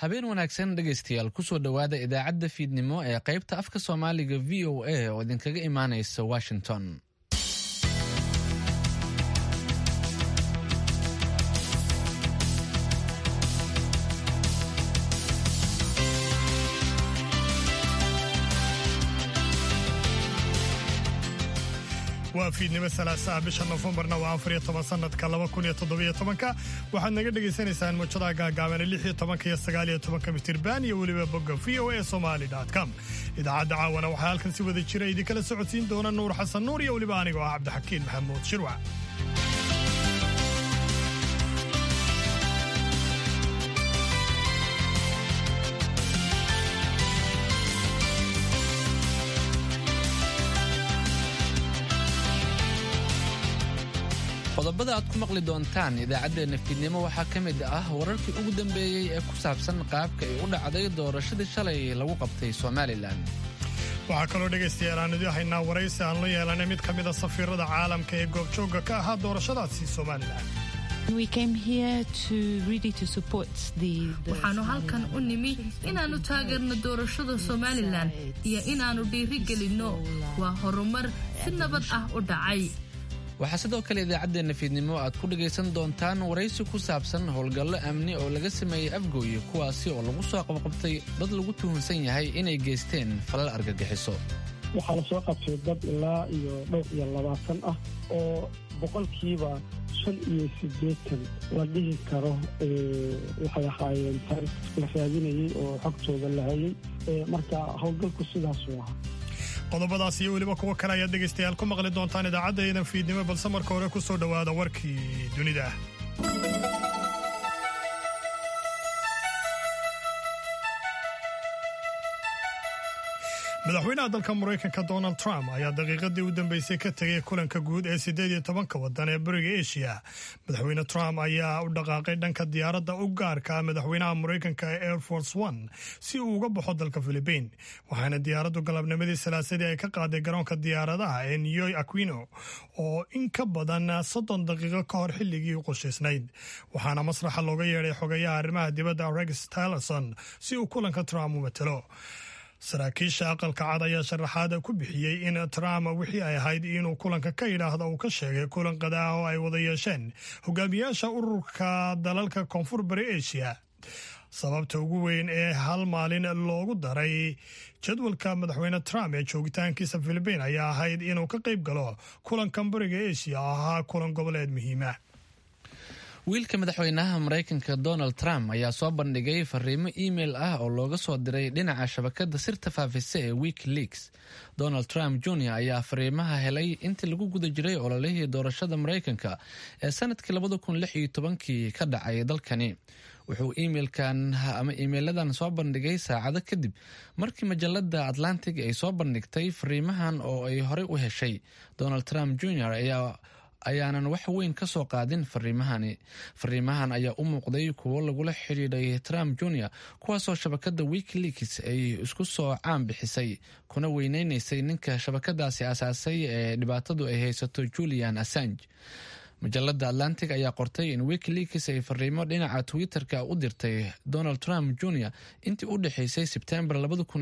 habeen wanaagsan dhegaystayaal kusoo dhowaada idaacadda fiidnimo ee qaybta afka soomaaliga v o a oo idinkaga imaanaysa washington waa fiidnimo salaasaha bisha nofembarna waa afar iyo toban sanadka laba kun iyo toddobiyo tobanka waxaad naga dhagaysanaysaan muujadaha gaagaabane lix iyo tobanka iyo sagaal iyo tobanka mitirban iyo weliba bogga v o a somali com idaacadda caawana waxaa halkan si wada jira idinkala socodsiin doona nuur xasan nuur iyo weliba anigoo ah cabdixakiin maxamuud shirwac qodobada aad ku maqli doontaan idaacaddeenna fiidnimo waxaa ka mid ah wararkii ugu dambeeyey ee ku saabsan qaabka ay u dhacday doorashadii shalay lagu qabtay somalilan waxaa kaloo dhegaystayaal aan idin haynaa waraysi aan la yeelanay mid ka mida safiirada caalamka ee goobjoogga ka ahaa doorashadaasi somalilan waxaanu halkan u nimi inaannu taageerno doorashada somalilan iyo inaannu dhiiri gelinno waa horumar si nabad ah u dhacay waxaa sidoo kale idaacaddeenna fiidnimo aad ku dhegaysan doontaan waraysi ku saabsan howlgallo amni oo laga sameeyey afgooye kuwaasi oo lagu soo qabqabtay dad lagu tuhunsan yahay inay geysteen falal argagixiso waxaa la soo qabtay dad ilaa iyo dhowr iyo labaatan ah oo boqolkiiba shan iyo siddeetan la dhihi karo waxay ahaayeen taarikh la raadinayey oo xogtooda la hayay marka howlgalku sidaasuu ahaa qodobadaas iyo weliba kuwo kale ayaad dhegaystayaal ku maqli doontaan idaacaddaedan fiidnimo balse marka hore ku soo dhowaada warkii dunida madaxweynaha dalka maraykanka donald trump ayaa daqiiqadii u dambeysay ka tegay kulanka guud ee siddeed iyo tobanka waddan ee bariga eshiya madaxweyne trump ayaa u dhaqaaqay dhanka diyaaradda u gaarka madaxweynaha maraykanka ee air force one si uu uga baxo dalka philibiin waxaana diyaaraddu galabnimadii salaasadii ay ka qaaday garoonka diyaaradaha ee neyoy aquino oo in ka badan soddon daqiiqo ka hor xilligii u qoshaysnayd waxaana masraxa looga yeedhay xogayaha arrimaha dibadda rex tillerson si uu kulanka trump u matalo saraakiisha aqalka cad ayaa sharaxaada ku bixiyey in trump wixii ay ahayd inuu kulanka ka yidhaahdo uu ka sheegay kulan qadaah oo ay wada yeesheen hogaamiyaasha ururka dalalka koonfur bari asia sababta ugu weyn ee hal maalin loogu daray jadwalka madaxweyne trump ee joogitaankiisa filibiin ayaa ahayd inuu ka qayb galo kulankan bariga asia oo ahaa kulan goboleed muhiima wiilka madaxweynaha maraykanka donald trump ayaa soo bandhigay fariimo email ah oo looga soo diray dhinaca shabakada sirta faafisa ee wikileaks donald trump jr ayaa fariimaha helay intii lagu guda jiray ololihii doorashada maraykanka ee sanadkii labada kun lix iyo tobankii ka dhacay dalkani wuxuu emailkan ama emailadan soo bandhigay saacado kadib markii majalada atlantic ay soo bandhigtay fariimahan oo ay horey u heshay donald trump jr ayaa ayaanan wax weyn ka soo qaadin fariimahani fariimahan ayaa u muuqday kuwo lagula xidhiidhay trump jr kuwaasoo shabakada wikileaks ay isku soo caan bixisay kuna weyneynaysay ninka shabakadaasi asaasay ee dhibaatadu ay haysato julian assange majalada atlantic ayaa qortay in wikileaks ay fariimo dhinaca twitter-ka u dirtay donald trump jr intii u dhexeysay sebtembar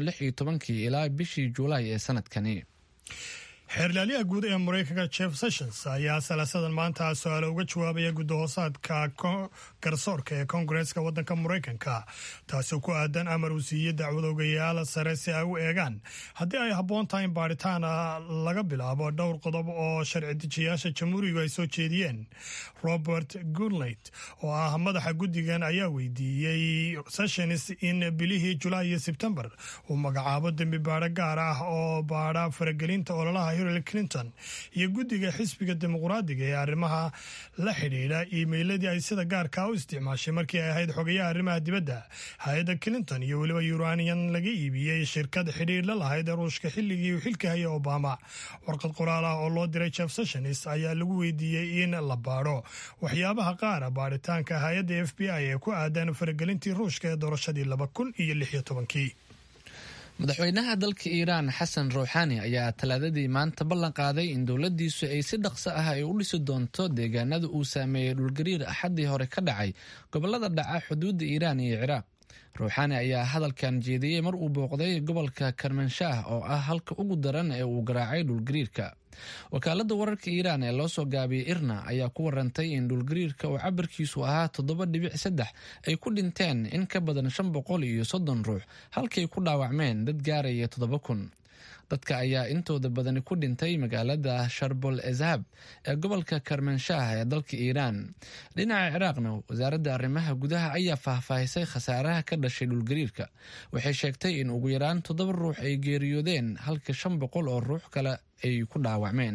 ilaa bishii juulaay ee sanadkani xeerlaaliyaha guud ee maraykanka jeff sessions ayaa salaasadan maanta su-aale uga jawaabaya guddahoosaadka garsoorka ee koongareeska waddanka maraykanka taasoo ku aadan amar uu siiyey dacwadoogayaal sare si ay u eegaan haddii ay habboon tahay in baadhitaan laga bilaabo dhowr qodob oo sharci dejiyaasha jamhuurigu ay soo jeediyeen robert goodleit oo ah madaxa guddigan ayaa weydiiyey sessions in bilihii julaay iyo sebtembar uu magacaabo dembi baadho gaar ah oo baadha faragelinta ololaha hillary clinton iyo guddiga xisbiga dimuqraadiga ee arrimaha la xidhiidha iimeyladii ay sida gaarkaa u isticmaashay markii ay ahayd xogayaha arrimaha dibadda hay-adda clinton iyo weliba uranian laga iibiyey shirkad xidhiidh la lahayd ruushka xilligii uu xilka hayay obama warqad qoraal ah oo loo diray jeff sessions ayaa lagu weydiiyey in la baadho waxyaabaha qaara baadhitaanka hay-adda f b i ee ku aadan faragelintii ruushka ee doorashadii laba kun iyo lix iyo tobankii madaxweynaha dalka iiraan xasan ruuxaani ayaa talaadadii maanta ballan qaaday in dowladdiisu ay si dhaqso ah ay u dhisi doonto deegaanada uu saameeyey dhulgariir axaddii hore ka dhacay gobolada dhaca xuduudda iiraan iyo ciraaq ruuxaani ayaa hadalkan jeediyey mar uu booqday gobolka karmanshaah oo ah halka ugu daran ee uu garaacay dhulgariirka wakaalada wararka iiraan ee loo soo gaabiyey irna ayaa ku warantay in dhulgariirka oo cabirkiisu ahaa toddoba dhibic saddex ay ku dhinteen in ka badan shan boqol iyo soddon ruux halkay ku dhaawacmeen dad gaaraya toddoba kun dadka ayaa intooda badani ku dhintay magaalada sharbol ezhab ee gobolka karmanshaah ee dalka iiraan dhinaca ciraaqna wasaaradda arrimaha gudaha ayaa faahfaahisay khasaaraha ka dhashay dhulgariirka waxay sheegtay in ugu yaraan toddoba ruux ay geeriyoodeen halka shan boqol oo ruux kale ay ku dhaawacmeen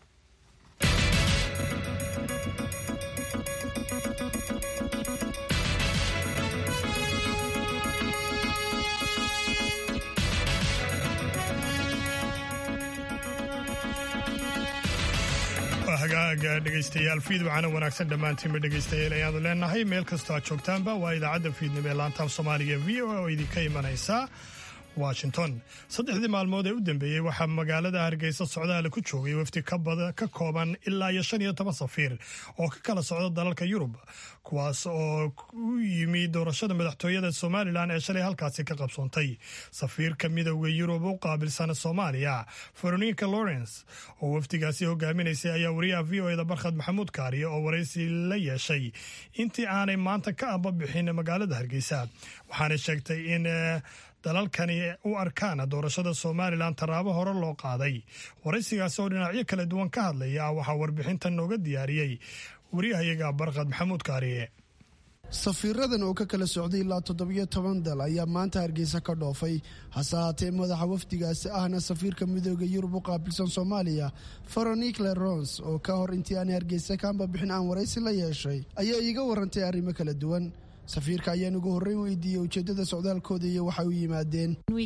hagaaga dhegaystayaal fiid waxaana wanaagsan dhammaantiinba dhegaystayaal ayaanu leenahay meel kastoo aad joogtaanba waa idaacadda fiidnimo ee laantaaf soomaaliga v o a oo idinka imanaysa washington saddexdii maalmood ee u dambeeyey waxaa magaalada hargeysa socdaale ku joogay wafdi ka kooban ilaa iyo shan iyo toban safiir oo ka kala socda dalalka yurub kuwaas oo u yimi doorashada madaxtooyada somalilan ee shalay halkaasi ka qabsoontay safiirka midowda yurub u qaabilsan soomaaliya veronika lawrence oo wafdigaasi hogaaminaysay ayaa wariyaha v o eda barkhad maxamuud kaariye oo waraysi la yeeshay intii aanay maanta ka ambabixin magaalada hargeysa waxaana sheegtay in dalalkani u arkaan doorashada somalilan tallaabo hore loo qaaday waraysigaasi oo dhinacyo kala duwan ka hadlaya waxaa warbixintan nooga diyaariyey wariyahayaga barkhad maxamuud kaariye safiiradan oo ka kala socday ilaa toddobiyo toban dal ayaa maanta hargeysa ka dhoofay hase haatee madaxa wafdigaasi ahna safiirka midooda yurub u qaabilsan soomaaliya veronik lerons oo ka hor intii aanay hargeysa ka ambabixin aan waraysi la yeeshay ayaa iiga warantay arrimo kala duwan safiirka ayaan ugu horreyn weydiiyey ujeeddada socdaalkooda iyo waxay u yimaadeen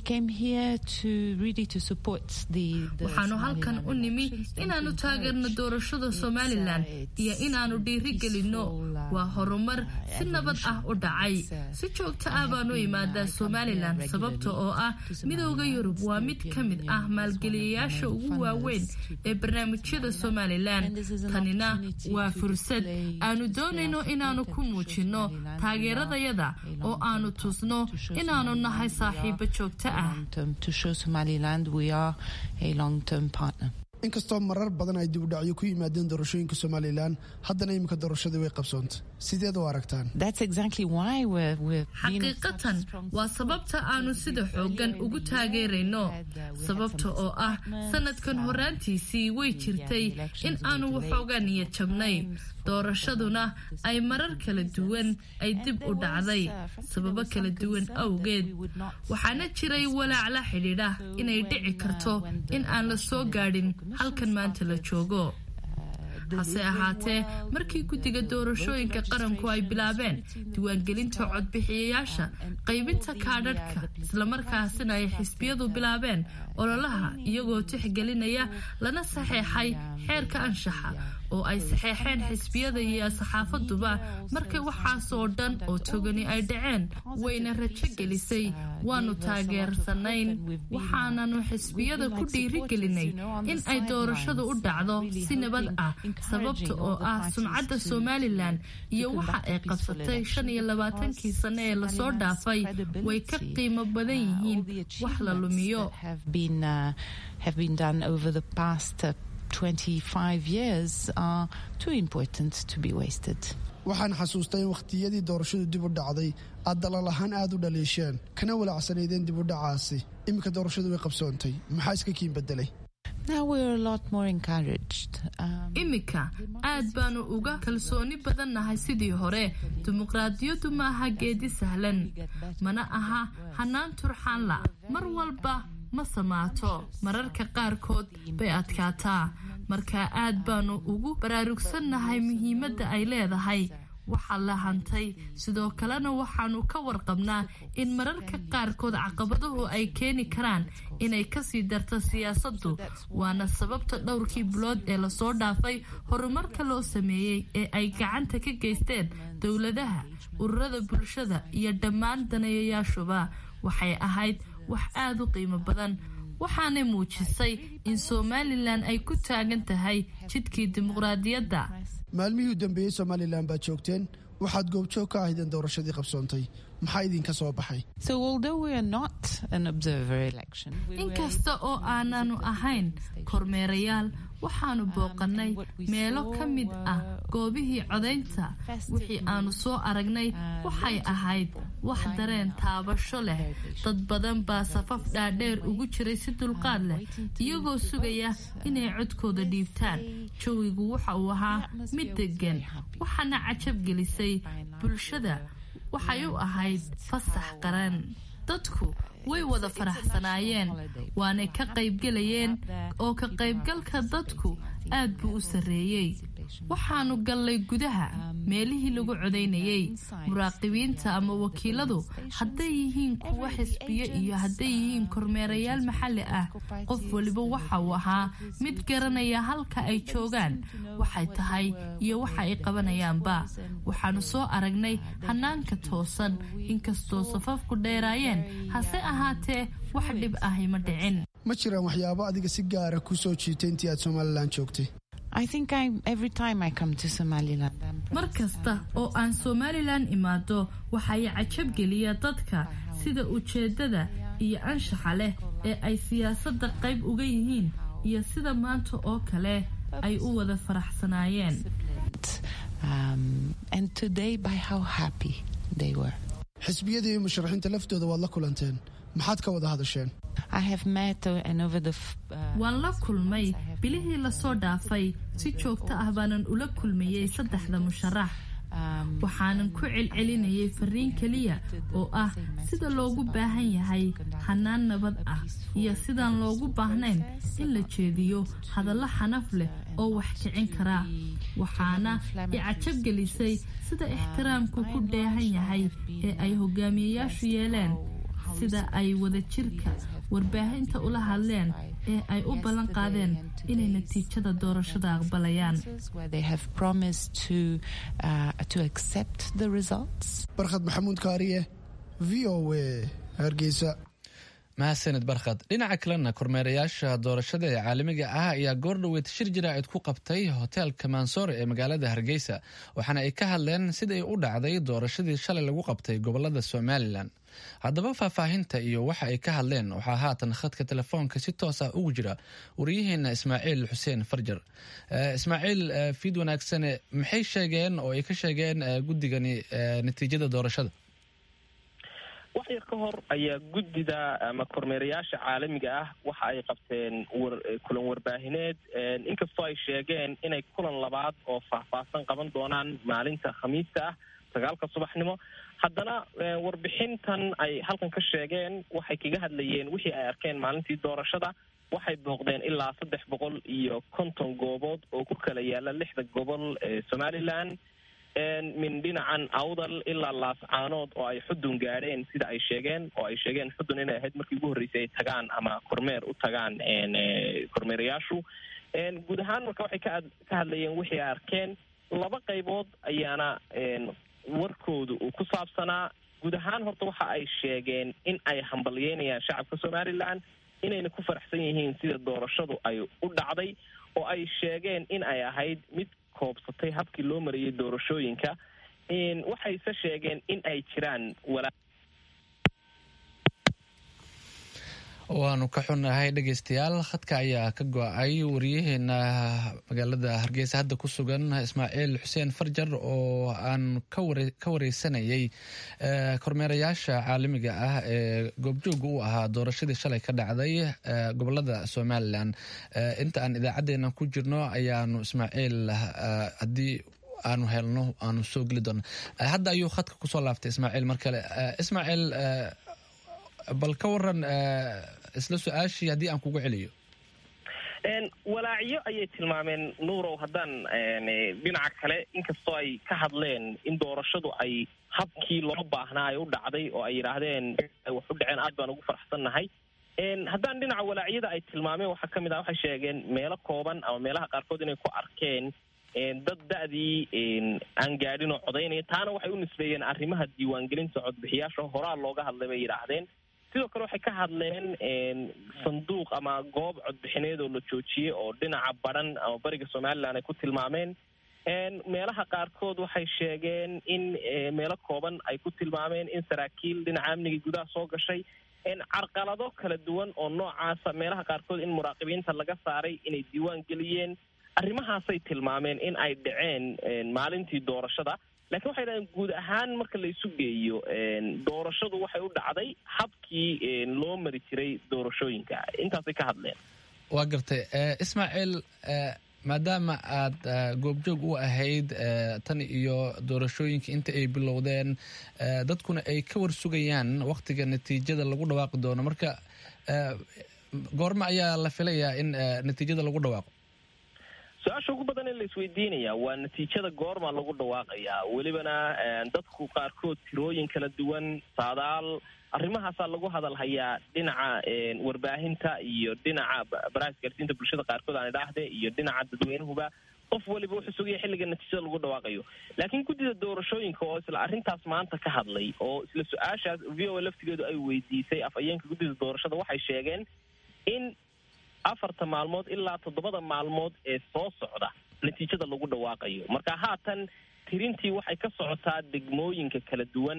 waxaanu halkan u nimi inaannu taageerno doorashada somalilan iyo inaannu dhiiri gelinno waa horumar si nabad ah u dhacay si joogto ah baanu imaadaa somalilan sababta oo ah midowda yurub waa mid ka mid ah maalgeliyayaasha ugu waaweyn ee barnaamijyada somalilan tanina waa fursad aanu doonayno inaannu ku muujinno taageeradayada oo aanu tusno inaannu nahay saaxiibo joogto ah inkastoo marar badan ay dibudhacyo ku yimaadeen doorashooyinka somalilan haddana iminka doorashadii way qabsoontay sideed u aragtaan xaqiiqatan waa sababta aanu sida xooggan ugu taageerayno sababta oo ah sanadkan horaantiisii way jirtay in aanu waxoogaa niyad jabnay doorashaduna ay marar kala duwan ay dib u dhacday sababo kala duwan awgeed waxaana jiray walaac la xidhiidha inay dhici karto in aan la soo gaadhin halkan maanta la joogo hase ahaatee markii guddiga doorashooyinka qaranku ay bilaabeen diiwaangelinta codbixiyayaasha qaybinta kaadhadhka islamarkaasina ay xisbiyadu bilaabeen ololaha iyagoo tixgelinaya lana saxeexay xeerka anshaxa oo ay saxeexeen xisbiyada iyo saxaafaduba markay waxaasoo dhan oo togani ay dhaceen wayna rajo gelisay waanu taageersanayn waxaananu xisbiyada ku dhiirigelinay in ay doorashadu u dhacdo si nabad ah sababta oo ah sumcadda somalilan iyo waxa ay qabsatay shan iyo labaatankii sane ee lasoo dhaafay way ka qiimo badan yihiin wax la lumiyo waxaan xasuustay in wakhtiyadii doorashadu dib u dhacday aad dalal ahaan aad u dhaliisheen kana walaacsanaydeen dib u dhacaasi iminka doorashadu way qabsoontay maxaa iska kiin bedelay iminka aad baanu uga kalsooni badannahay sidii hore dimuqraadiyaddu ma aha geedi sahlan mana aha hanaan turxaanla mar walba ma samaato mararka qaarkood bay adkaataa marka aad baanu ugu baraarugsannahay muhiimadda ay leedahay waxaa la hantay sidoo kalena waxaanu ka warqabnaa in mararka qaarkood caqabaduhu ay keeni karaan inay kasii darto siyaasaddu waana sababta dhowrkii bilood ee lasoo dhaafay horumarka loo sameeyey ee ay gacanta ka geysteen dowladaha ururada bulshada iyo dhammaan daneeyayaashuba waxay ahayd wax aada u qiimo badan waxaanay muujisay in somalilan ay ku taagan tahay jidkii dimuqraadiyadda maalmihii u dambeeyey somalilan baad joogteen waxaad goobjoog ka ahaydeen doorashadii qabsoontay maxaa idinka soo baxay inkasta oo aananu ahayn kormeerayaal waxaanu booqannay meelo ka mid ah goobihii codaynta wixii aanu soo aragnay waxay ahayd wax dareen taabasho leh dad badan baa safaf dhaadheer ugu jiray si dulqaad leh iyagoo sugaya inay codkooda dhiibtaan jawigu waxa uu ahaa mid deggan waxaana cajab gelisay bulshada waxay u ahayd fasax qaran dadku way wada faraxsanaayeen waanay ka qaybgelayeen oo ka qaybgalka dadku aad buu u sarreeyey waxaanu gallay gudaha meelihii lagu codaynayey muraaqibiinta ama wakiiladu hadday yihiin kuwa xisbiyo iyo hadday yihiin kormeerayaal maxalli ah qof waliba waxa uu ahaa mid garanaya halka ay joogaan waxay tahay iyo waxa ay qabanayaanba waxaanu soo aragnay hanaanka toosan inkastoo safafku dheeraayeen hase ahaatee wax dhib ahi ma dhicin ma jiraan waxyaabo adiga si gaara ku soo jiitay intii aad somalilan joogtay mar kasta oo aan somalilan imaado waxay cajab geliya dadka sida ujeedada iyo anshaxa leh ee ay siyaasadda qayb uga yihiin iyo sida maanta oo kale ay u wada faraxsanaayeen xisbiyada iyo musharaxiinta laftooda waad la kulanteen maxaad ka wada hadasheen waan la kulmay bilihii lasoo dhaafay si joogto ah baanan ula kulmayey saddexda musharax waxaanan ku celcelinayay fariin keliya oo ah sida loogu baahan yahay hanaan nabad ah iyo sidaan loogu baahnayn in la jeediyo hadallo xanaf leh oo wax kicin karaa waxaana i cajab gelisay sida ixtiraamku ku dheehan yahay ee ay hogaamiyeyaashu yeeleen sida ay wadajirka warbaahinta ula hadleen ee ay u ballan qaadeen inay natiijada doorashada aqbalayaan barkhad maxamuud kaariye v o a hargeysa mahadsanid barkhad dhinaca kalena kormeerayaasha doorashada ee caalamiga ah ayaa goordhoweyd shir jiraacid ku qabtay hoteelka mansoore ee magaalada hargeysa waxaana ay ka hadleen sida ay u dhacday doorashadii shalay lagu qabtay gobolada somalilan haddaba faahfaahinta iyo waxa ay ka hadleen waxaa haatan khadka telefoonka si toos ah ugu jira wariyaheena ismaaciil xuseen farjar ismaaciil fiid wanaagsane maxay sheegeen oo ay ka sheegeen guddigani natiijada doorashada wax yar ka hor ayaa guddida ama kormeerayaasha caalamiga ah waxa ay qabteen kulan warbaahineed inkastoo ay sheegeen inay kulan labaad oo faahfaahsan qaban doonaan maalinta khamiista ah sagaalka subaxnimo haddana warbixintan ay halkan ka sheegeen waxay kaga hadlayeen wixii ay arkeen maalintii doorashada waxay booqdeen ilaa saddex boqol iyo konton goobood oo ku kala yaala lixda gobol ee somalilan min dhinacan awdal ilaa laascaanood oo ay xudun gaadheen sida ay sheegeen oo ay sheegeen xudun inay ahayd markii ugu horreysay ay tagaan ama kormeer u tagaan kormeerayaashu guud ahaan marka waxay ka ka hadlayeen wixii ay arkeen laba qaybood ayaana warkooda uu ku saabsanaa guud ahaan horta waxa ay sheegeen in ay hambalyeynayaan shacabka somalilan inayna ku faraxsan yihiin sida doorashadu ay u dhacday oo ay sheegeen in ay ahayd mid koobsatay habkii loo marayay doorashooyinka waxayse sheegeen in ay jiraan walaa waanu ka xunahay dhegeystayaal khadka ayaa ka go-ay wariyaheena magaalada hargeysa hadda ku sugan ismaaciil xuseen farjar oo aan ka wareysanayay kormeerayaasha caalamiga ah ee goobjooga u ahaa doorashadii shalay ka dhacday gobolada somalilan inta aan idaacadeena ku jirno ayaanu ismaaciil haddii aanu helno aanu soo geli doona hadda ayuu khadka kusoo laaftay ismaaciil mar kale ismaaciil bal ka waran isla su-aashii haddii aan kugu celiyo walaacyo ayay tilmaameen nuurow haddaan dhinaca kale inkastoo ay ka hadleen in doorashadu ay habkii loo baahnaa ay u dhacday oo ay yidhaahdeen wax u dhaceen aad baan ugu faraxsannahay haddaan dhinaca walaacyada ay tilmaameen waxaa ka mid ah waxay sheegeen meelo kooban ama meelaha qaarkood inay ku arkeen dad da-dii aan gaadhin oo codaynaya taana waxay u nisbeeyeen arrimaha diiwaangelinta codbixiyaasha horaa looga hadlay bay yidhaahdeen sidoo kale waxay ka hadleen sanduuq ama goob codbixineed oo la joojiyey oo dhinaca badhan ama bariga somalilan ay ku tilmaameen meelaha qaarkood waxay sheegeen in meelo kooban ay ku tilmaameen in saraakiil dhinaca amniga gudaha soo gashay carqalado kala duwan oo noocaasa meelaha qaarkood in muraaqibiinta laga saaray inay diiwaan geliyeen arrimahaasay tilmaameen in ay dhaceen maalintii doorashada laakiin waxay dhahdeen guud ahaan marka la isu geeyo doorashadu waxay u dhacday habkii loo mari jiray doorashooyinka intaasay ka hadleen waa gartay ismaaciil maadaama aad goobjoog u ahayd tan iyo doorashooyinka inta ay bilowdeen dadkuna ay ka warsugayaan waktiga natiijada lagu dhawaaqi doono marka goorme ayaa la filayaa in natiijada lagu dhawaaqo su-aasha ugu badan in la isweydiinaya waa natiijada goorma lagu dhawaaqayaa welibana dadku qaarkood tirooyin kala duwan saadaal arrimahaasaa lagu hadalhayaa dhinaca warbaahinta iyo dhinaca baraha isgaarsiinta bulshada qaarkood aan idhaahde iyo dhinaca dadweynuhuba qof waliba wuxuu sugaya xilliga natiijada lagu dhawaaqayo laakiin guddida doorashooyinka oo isla arrintaas maanta ka hadlay oo isla su-aashaas v o a laftigeedu ay weydiisay afhayeenka guddida doorashada waxay sheegeen in afarta maalmood ilaa toddobada maalmood ee soo socda natiijada lagu dhawaaqayo marka haatan tirintii waxay ka socotaa degmooyinka kala duwan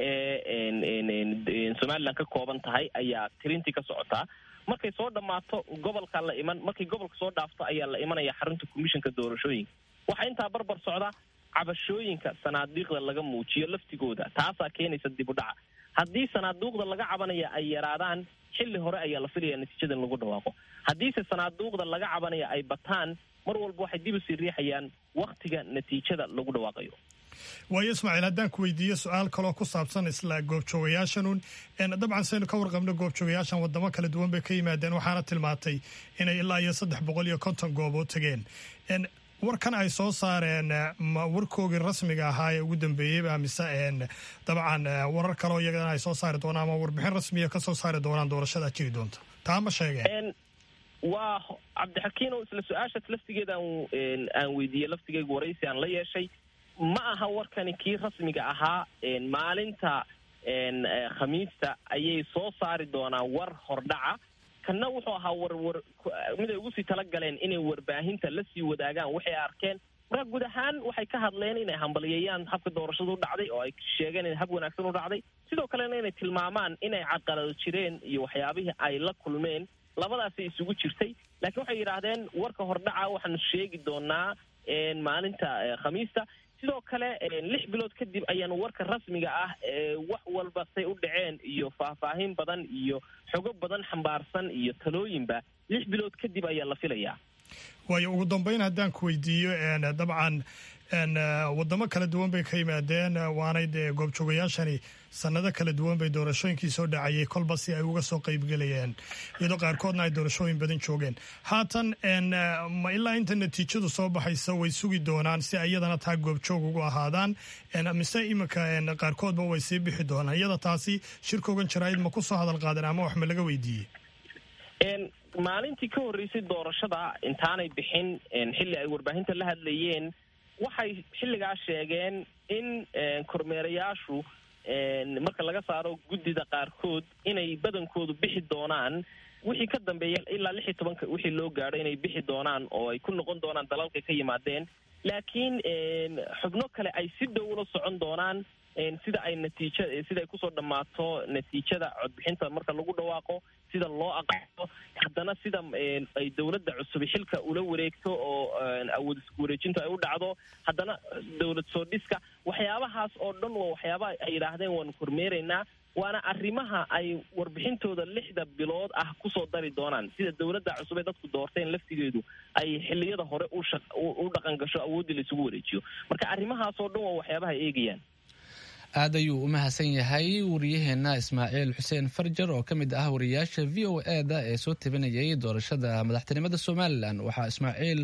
ee somalilan ka kooban tahay ayaa tirintii ka socotaa markay soo dhammaato gobolka la iman markay gobolka soo dhaafto ayaa la imanaya xarunta commissionka doorashooyinka waxaa intaa barbar socda cabashooyinka sanaadiiqda laga muujiyo laftigooda taasaa keenaysa dib u dhaca haddii sanaaduuqda laga cabanaya ay yaraadaan xilli hore ayaa la filaya natiijada in lagu dhawaaqo haddiise sanaaduuqda laga cabanaya ay bataan mar walba waxay dib usii riixayaan waktiga natiijada lagu dhawaaqayo waayo ismaaciil haddaan ku weydiiyo su-aal kaloo ku saabsan isla goobjoogayaashanun dabcan saynu ka warqabno goobjoogayaashan wadamo kala duwan bay ka yimaadeen waxaana tilmaantay inay ilaa iyo saddex boqol iyo konton goobood tageen warkan ay soo saareen ma warkoogii rasmiga ahaa ee ugu dambeeyeyba mise dabcan warar kaleo iyagana ay soo saari doonaan ama warbixin rasmiya ka soo saari doonaan doorashada jiri doonta taa ma sheegeen waa cabdixakiin oo isla su-aashaas laftigeeda aan weydiiyey laftigeyga waraysi aan la yeeshay ma aha warkani kii rasmiga ahaa maalinta khamiista ayay soo saari doonaan war hordhaca kanna wuxuu ahaa warwar mid ay ugu sii talagaleen inay warbaahinta la sii wadaagaan waxay arkeen marka guud ahaan waxay ka hadleen inay hambaliyeeyaan habka doorashadu u dhacday oo ay sheegeen in hab wanaagsan u dhacday sidoo kalena inay tilmaamaan inay caqalado jireen iyo waxyaabihii ay la kulmeen labadaasay isugu jirtay laakiin waxay yidhaahdeen warka hordhaca waxaanu sheegi doonaa maalinta khamiista sidoo kale lix bilood kadib ayaanu warka rasmiga ah wax walba say u dhaceen iyo faahfaahin badan iyo xogo badan xambaarsan iyo talooyinba lix bilood kadib ayaa la filayaa waayo ugu dambeyn haddaan ku weydiiyo dabcan wadamo kala duwan bay ka yimaadeen waanay dee goobjoogayaashani sanado kala duwan bay doorashooyinkii soo dhacayay kolba si ay uga soo qeybgelayeen iyadoo qaarkoodna ay doorashooyin badan joogeen haatan ma ilaa inta natiijadu soo baxaysa way sugi doonaan si iyadana taa goobjoog ugu ahaadaan mise iminka qaarkoodba way sii bixi doonaan iyada taasi shirkoogan jaraa'id ma ku soo hadal qaadeen ama wax ma laga weydiiyey maalintii ka horreysay doorashada intaanay bixin xilli ay warbaahinta la hadlayeen waxay xilligaa sheegeen in kormeerayaashu marka laga saaro guddida qaarkood inay badankoodu bixi doonaan wixii ka dambeeya ilaa lix iyo tobanka wixii loo gaadho inay bixi doonaan oo ay ku noqon doonaan dalalkay ka yimaadeen laakiin xubno kale ay si dhow ula socon doonaan sida ay natiija sida ay kusoo dhammaato natiijada codbixinta marka lagu dhawaaqo sida loo aqaso haddana sida ay dowladda cusub xilka ula wareegto oo awood isku wareejintu ay u dhacdo haddana dowlad soo dhiska waxyaabahaas oo dhan waa waxyaabaha ay yidhaahdeen waanu kormeeraynaa waana arrimaha ay warbixintooda lixda bilood ah kusoo dari doonaan sida dowladda cusub ee dadku doorteen laftigeedu ay xiliyada hore u dhaqan gasho awooddii la isugu wareejiyo marka arrimahaas oo dhan waa waxyaabaha ay eegayaan aad ayuu u mahadsan yahay wariyaheena ismaaciil xuseen farjar oo ka mid ah wariyaasha v o e da ee soo tabinayay doorashada madaxtinimada somalilan waxaa ismaaciil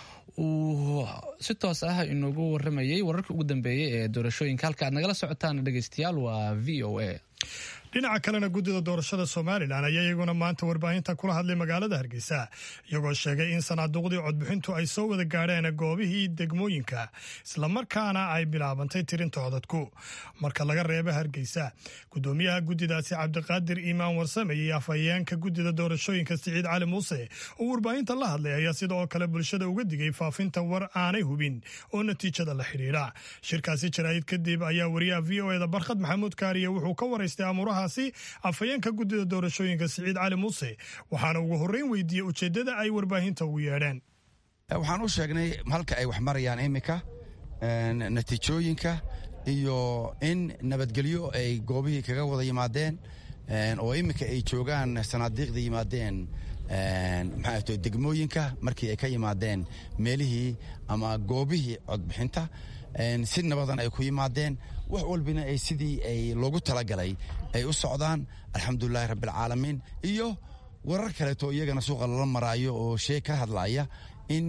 uu si toos ah inoogu waramayay wararka ugu dambeeyey ee doorashooyinka halka aad nagala socotaan dhegeystayaal waa v o a dhinaca kalena guddida doorashada somalilan ayaa iyaguna maanta warbaahinta kula hadlay magaalada hargeysa iyagoo sheegay in sanaaduuqdii codbixintu ay soo wada gaadheen goobihii degmooyinka islamarkaana ay bilaabantay tirinta codadku marka laga reeba hargeysa gudoomiyaha guddidaasi cabdiqaadir iimaan warsame iyo afhayeenka guddida doorashooyinka siciid cali muuse oo warbaahinta la hadlay ayaa sida oo kale bulshada uga digay faafinta war aanay hubin oo natiijada la xidhiidha shirkaasi jaraa'id kadib ayaa wariyaha v o eda barkhad maxamuud kaariye wuxuu ka waraystay amuurahaasi afhayeenka guddida doorashooyinka siciid cali muuse waxaana ugu horreyn weydiiyey ujeeddada ay warbaahinta ugu yeedheen waxaan u sheegnay halka ay wax marayaan iminka natiijooyinka iyo in nabadgelyo ay goobihii kaga wada yimaadeen oo iminka ay joogaan sanaadiiqda yimaadeen maxaa degmooyinka markii ay ka yimaadeen meelihii ama goobihii codbixinta si nabadan ay ku yimaadeen wax walbina ay sidii ay loogu talagalay ay u socdaan alxamdulilahi rabbialcaalamiin iyo warar kaleeto iyagana suuqa lala maraayo oo shee ka hadlaya in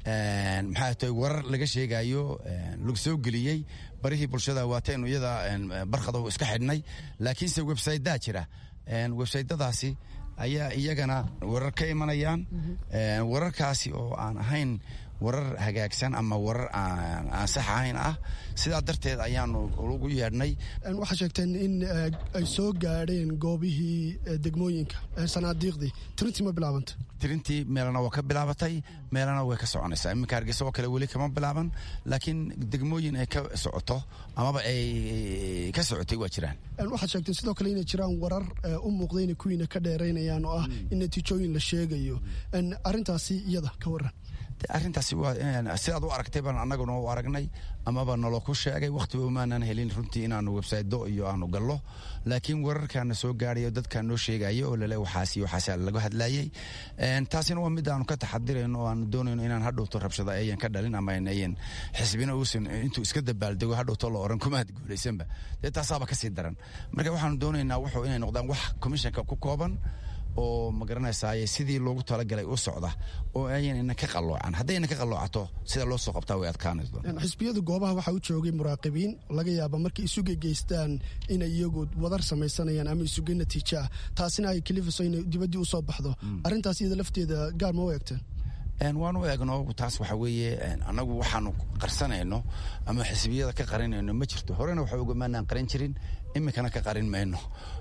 maxaa tahay warar laga sheegayo lagu soo geliyey barihii bulshada waataynu iyada barkhada iska xidhnay laakiinse websaydaa jira websaytadaasi ayaa iyagana warar ka imanayaan wararkaasi oo aan ahayn warar hagaagsan ama warar aan sax ahayn ah sidaa darteed ayaanu ugu yeedhnay waxaa sheegteen in ay soo gaadheen goobihii degmooyinka sanaadiiqdii tirintii ma bilaabanta tirintii meelana waa ka bilaabatay meelana way ka soconaysaa iminka hargeysa oo kale weli kama bilaaban laakiin degmooyin ay ka socoto amaba ay ka socotay waa jiraan waxaad sheegteen sidoo kale inay jiraan warar u muuqda inay kuwiina ka dheeraynayaan oo ah in natiijooyin la sheegayo arrintaasi iyada ka waran arrintaasi waa sidaad u aragtay baan annaguna u aragnay amaba nalo ku sheegay wakhtiba umaanan helin runtii inaanu websaydo iyo aanu gallo laakiin wararkaana soo gaadhayo dadkaa noo sheegaya oo lale waxaas iyo waxaas laga hadlayey taasina waa mid aanu ka taxadirayno oo aanu doonayno inaan hadhowto rabshada ayan ka dhalin ama ayan xisbina uusan intuu iska dabaaldego hadhowto la oran kumaad guulaysanba dee taasaaba kasii daran marka waxaanu doonaynaa wuxuu inay noqdaan wax commissionka ku kooban oo ma garanaysaay sidii loogu talagalay u socda oo ayan ina ka qaloocan haddayna ka qaloocato sida loo soo qabtaa way adkaanayso xisbiyada goobaha waxaa u joogay muraaqibiin laga yaaba markay isuga geystaan inay iyagu wadar samaysanayaan ama isuga natiijo ah taasina ay kalifiso inay dibaddii u soo baxdo arrintaas iyada lafteeda gaar ma u eegteen waan u eegno taas waxa weeye annagu waxaanu qarsanayno ama xisbiyada ka qarinayno ma jirto horena waxa ogamaanaan qarin jirin iminkana ka qarin mayno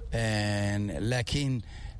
laakiin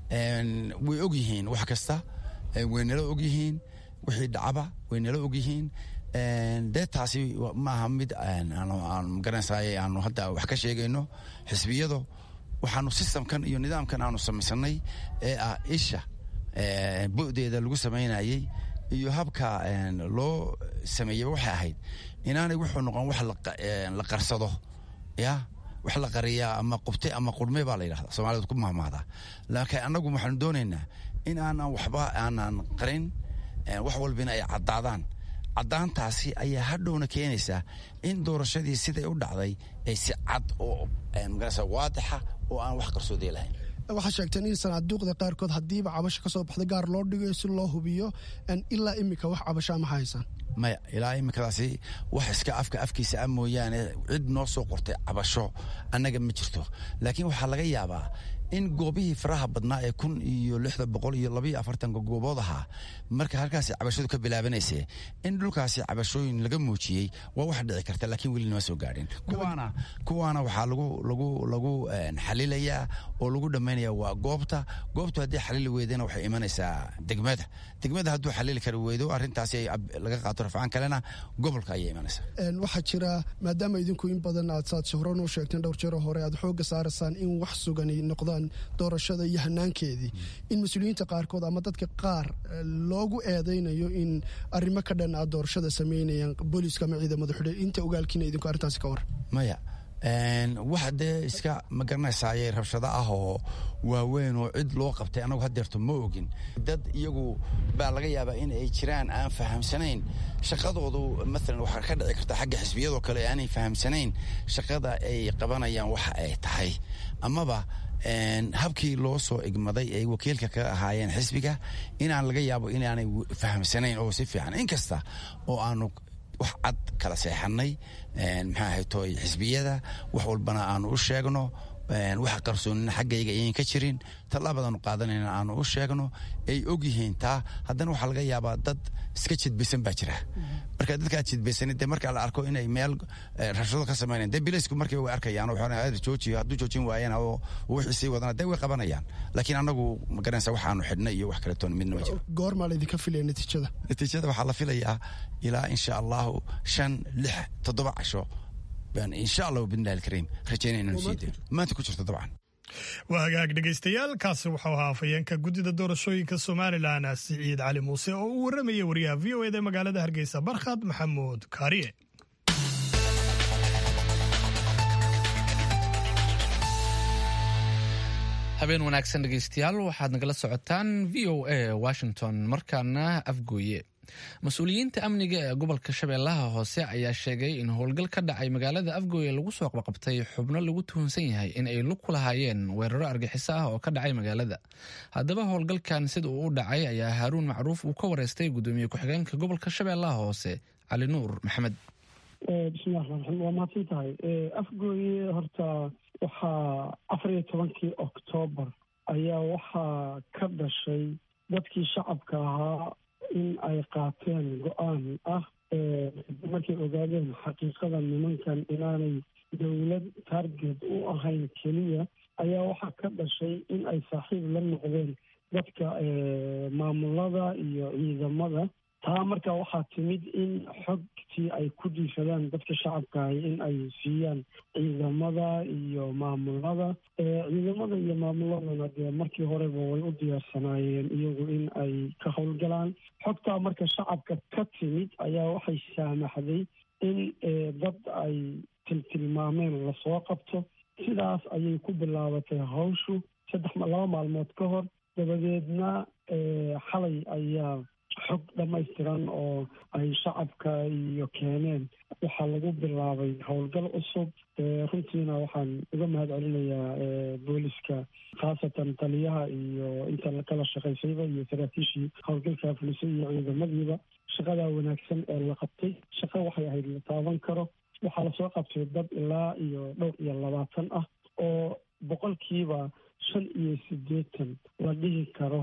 way og yihiin wax kasta way nala og yihiin wixii dhacaba way nala og yihiin dee taasi maaha mid magaranaysaay aanu hadda wax ka sheegayno xisbiyadu waxaanu sistamkan iyo nidaamkan aanu samaysanay ee ah isha bu'deeda lagu samaynayey iyo habka loo sameeyey waxay ahayd inaanay wuxuu noqon wax la qarsado ya wax la qariyaa ama qubte ama qurme baa la yidhahda soomaalida ku mahmahdaa laakiin annagu waxaanu doonaynaa in aanan waxba aanan qarin wax walbina ay caddaadaan caddaantaasi ayaa hadhowna keenaysaa in doorashadii siday u dhacday ay si cad oo magarasa waadixa oo aan wax qarsoodee lahayn waxaa sheegteen in sanaaduuqda qaarkood haddiiba cabasho ka soo baxda gaar loo dhigayo si loo hubiyo ilaa iminka wax cabashaa ma haysaan maya ilaa iminkadaasi wax iska afka afkiisa a mooyaane cid noo soo qortay cabasho annaga ma jirto laakiin waxaa laga yaabaa in goobihii faraha badnaa ee kun iyo lixda boqol iyo labaiyo afartanka goobood ahaa marka halkaasi cabashadu ka bilaabanayse in dhulkaasi cabashooyin laga muujiyey waa wax dhici karta laakiin weli nama soo gaadhin kuwaana kuwaana waxaa lagu lagu lagu xalilayaa oo lagu dhammaynaya waa goobta goobtu haddii xalili weydana waxay imanaysaa degmada degmada hadduu xalili kari weydo arrintaasi laga qaato rafcaan kalena gobolka ayay imanaysaa waxaa jira maadaama idinku in badan aad saad shahro noo sheegteen dhowr jeero hore aad xoogga saaraysaan in wax sugani noqdaan doorashada iyo hanaankeedii in mas-uuliyiinta qaarkood ama dadka qaar loogu eedaynayo in arrimo ka dhan aad doorashada samaynayaan booliiska ama ciidamada xidhe inta ogaalkiina idinku arrintaasi ka war maya wax dee iska ma garanaysaaye rabshado ah oo waaweyn oo cid loo qabtay anagu hadeerto ma ogin dad iyagu baa laga yaabaa in ay jiraan aan fahamsanayn shaqadoodu maalan waxaa ka dhici karta xagga xisbiyadoo kale aanay fahamsanayn shaqada ay qabanayaan waxa ay tahay amaba habkii loo soo igmaday ay wakiilka ka ahaayeen xisbiga inaan laga yaabo inaanay fahamsanayn oo si fiican inkasta oo aanu wax cad kala seexanay maxaa ahay tooy xisbiyada wax walbana aanu u sheegno wax qarsoonina xaggayga ayan ka jirin tallaabadaanu qaadanayna aanu u sheegno ay og yihiin taa haddana waxaa laga yaabaa dad iska jidbaysan baa jira marka dadkaa jidbaysan dee marka la arko inay meel rashado ka samaynayan dee bilaysku markay way arkayaan waxaan joojiyo hadduu joojin waayana oo wixii sii wadana dee way qabanayaan laakiin annagu magaranaysa waxaanu xidhnay iyo wax kaleetoon midna ma jiro goormaa laydinka filaya natiijada natiijada waxaa la filayaa ilaa insha allahu shan lix toddoba casho baan insha allahu bidnillahi alkariim rajaynaya inaanu sii dayno maanta ku jirto dabcan waa hagaag dhegaystayaal kaasi wuxuu ahaa afhayeenka guddida doorashooyinka somalilan siciid cali muuse oo uu warramaya wariyaha v o eda magaalada hargeysa barkhad maxamuud kaariye habeen wanaagsan dhegaystayaal waxaad nagala socotaan v o a washington markaana afgooye mas-uuliyiinta amniga ee gobolka shabeellaha hoose ayaa sheegay in howlgal ka dhacay magaalada afgooye lagu soo qabqabtay xubno lagu tuhunsan yahay in ay lug ku lahaayeen weeraro argixiso ah oo ka dhacay magaalada haddaba howlgalkan sida uu u dhacay ayaa haaruun macruuf uu ka wareystay gudoomiye ku-xigeenka gobolka shabeellaha hoose cali nuur maxamed bismillahi raxmaan raxiim waa mahadsan tahay afgooye horta waxaa afar iyo tobankii oktoobar ayaa waxaa ka dhashay dadkii shacabka ahaa in ay qaateen go-aan ah markay ogaadeen xaqiiqada nimankan inaanay dowlad target u ahayn keliya ayaa waxaa ka dhashay in ay saaxiib la noqdeen dadka maamulada iyo ciidamada taa marka waxaa timid in xogtii ay ku diishadaan dadka shacabkahay in ay siiyaan ciidamada iyo maamulada ciidamada iyo maamuladana dee markii horeba way u diyaarsanaayeen iyagu in ay ka howlgalaan xogtaa marka shacabka ka timid ayaa waxay saamaxday in dad ay tiltilmaameen lasoo qabto sidaas ayay ku bilaabatay hawshu saddex laba maalmood ka hor dabadeedna xalay ayaa xog dhammaystiran oo ay shacabka iyo keeneen waxaa lagu bilaabay howlgal cusub runtiina waxaan uga mahad celinayaa booliska khaasatan taliyaha iyo inta kala shaqaysayba iyo saraakiishii howlgalkaa fulisay iyo ciidamadiiba shaqadaa wanaagsan ee la qabtay shaqo waxay ahayd la taaban karo waxaa lasoo qabtay dad ilaa iyo dhowr iyo labaatan ah oo boqolkiiba shan iyo siddeetan la dhihi karo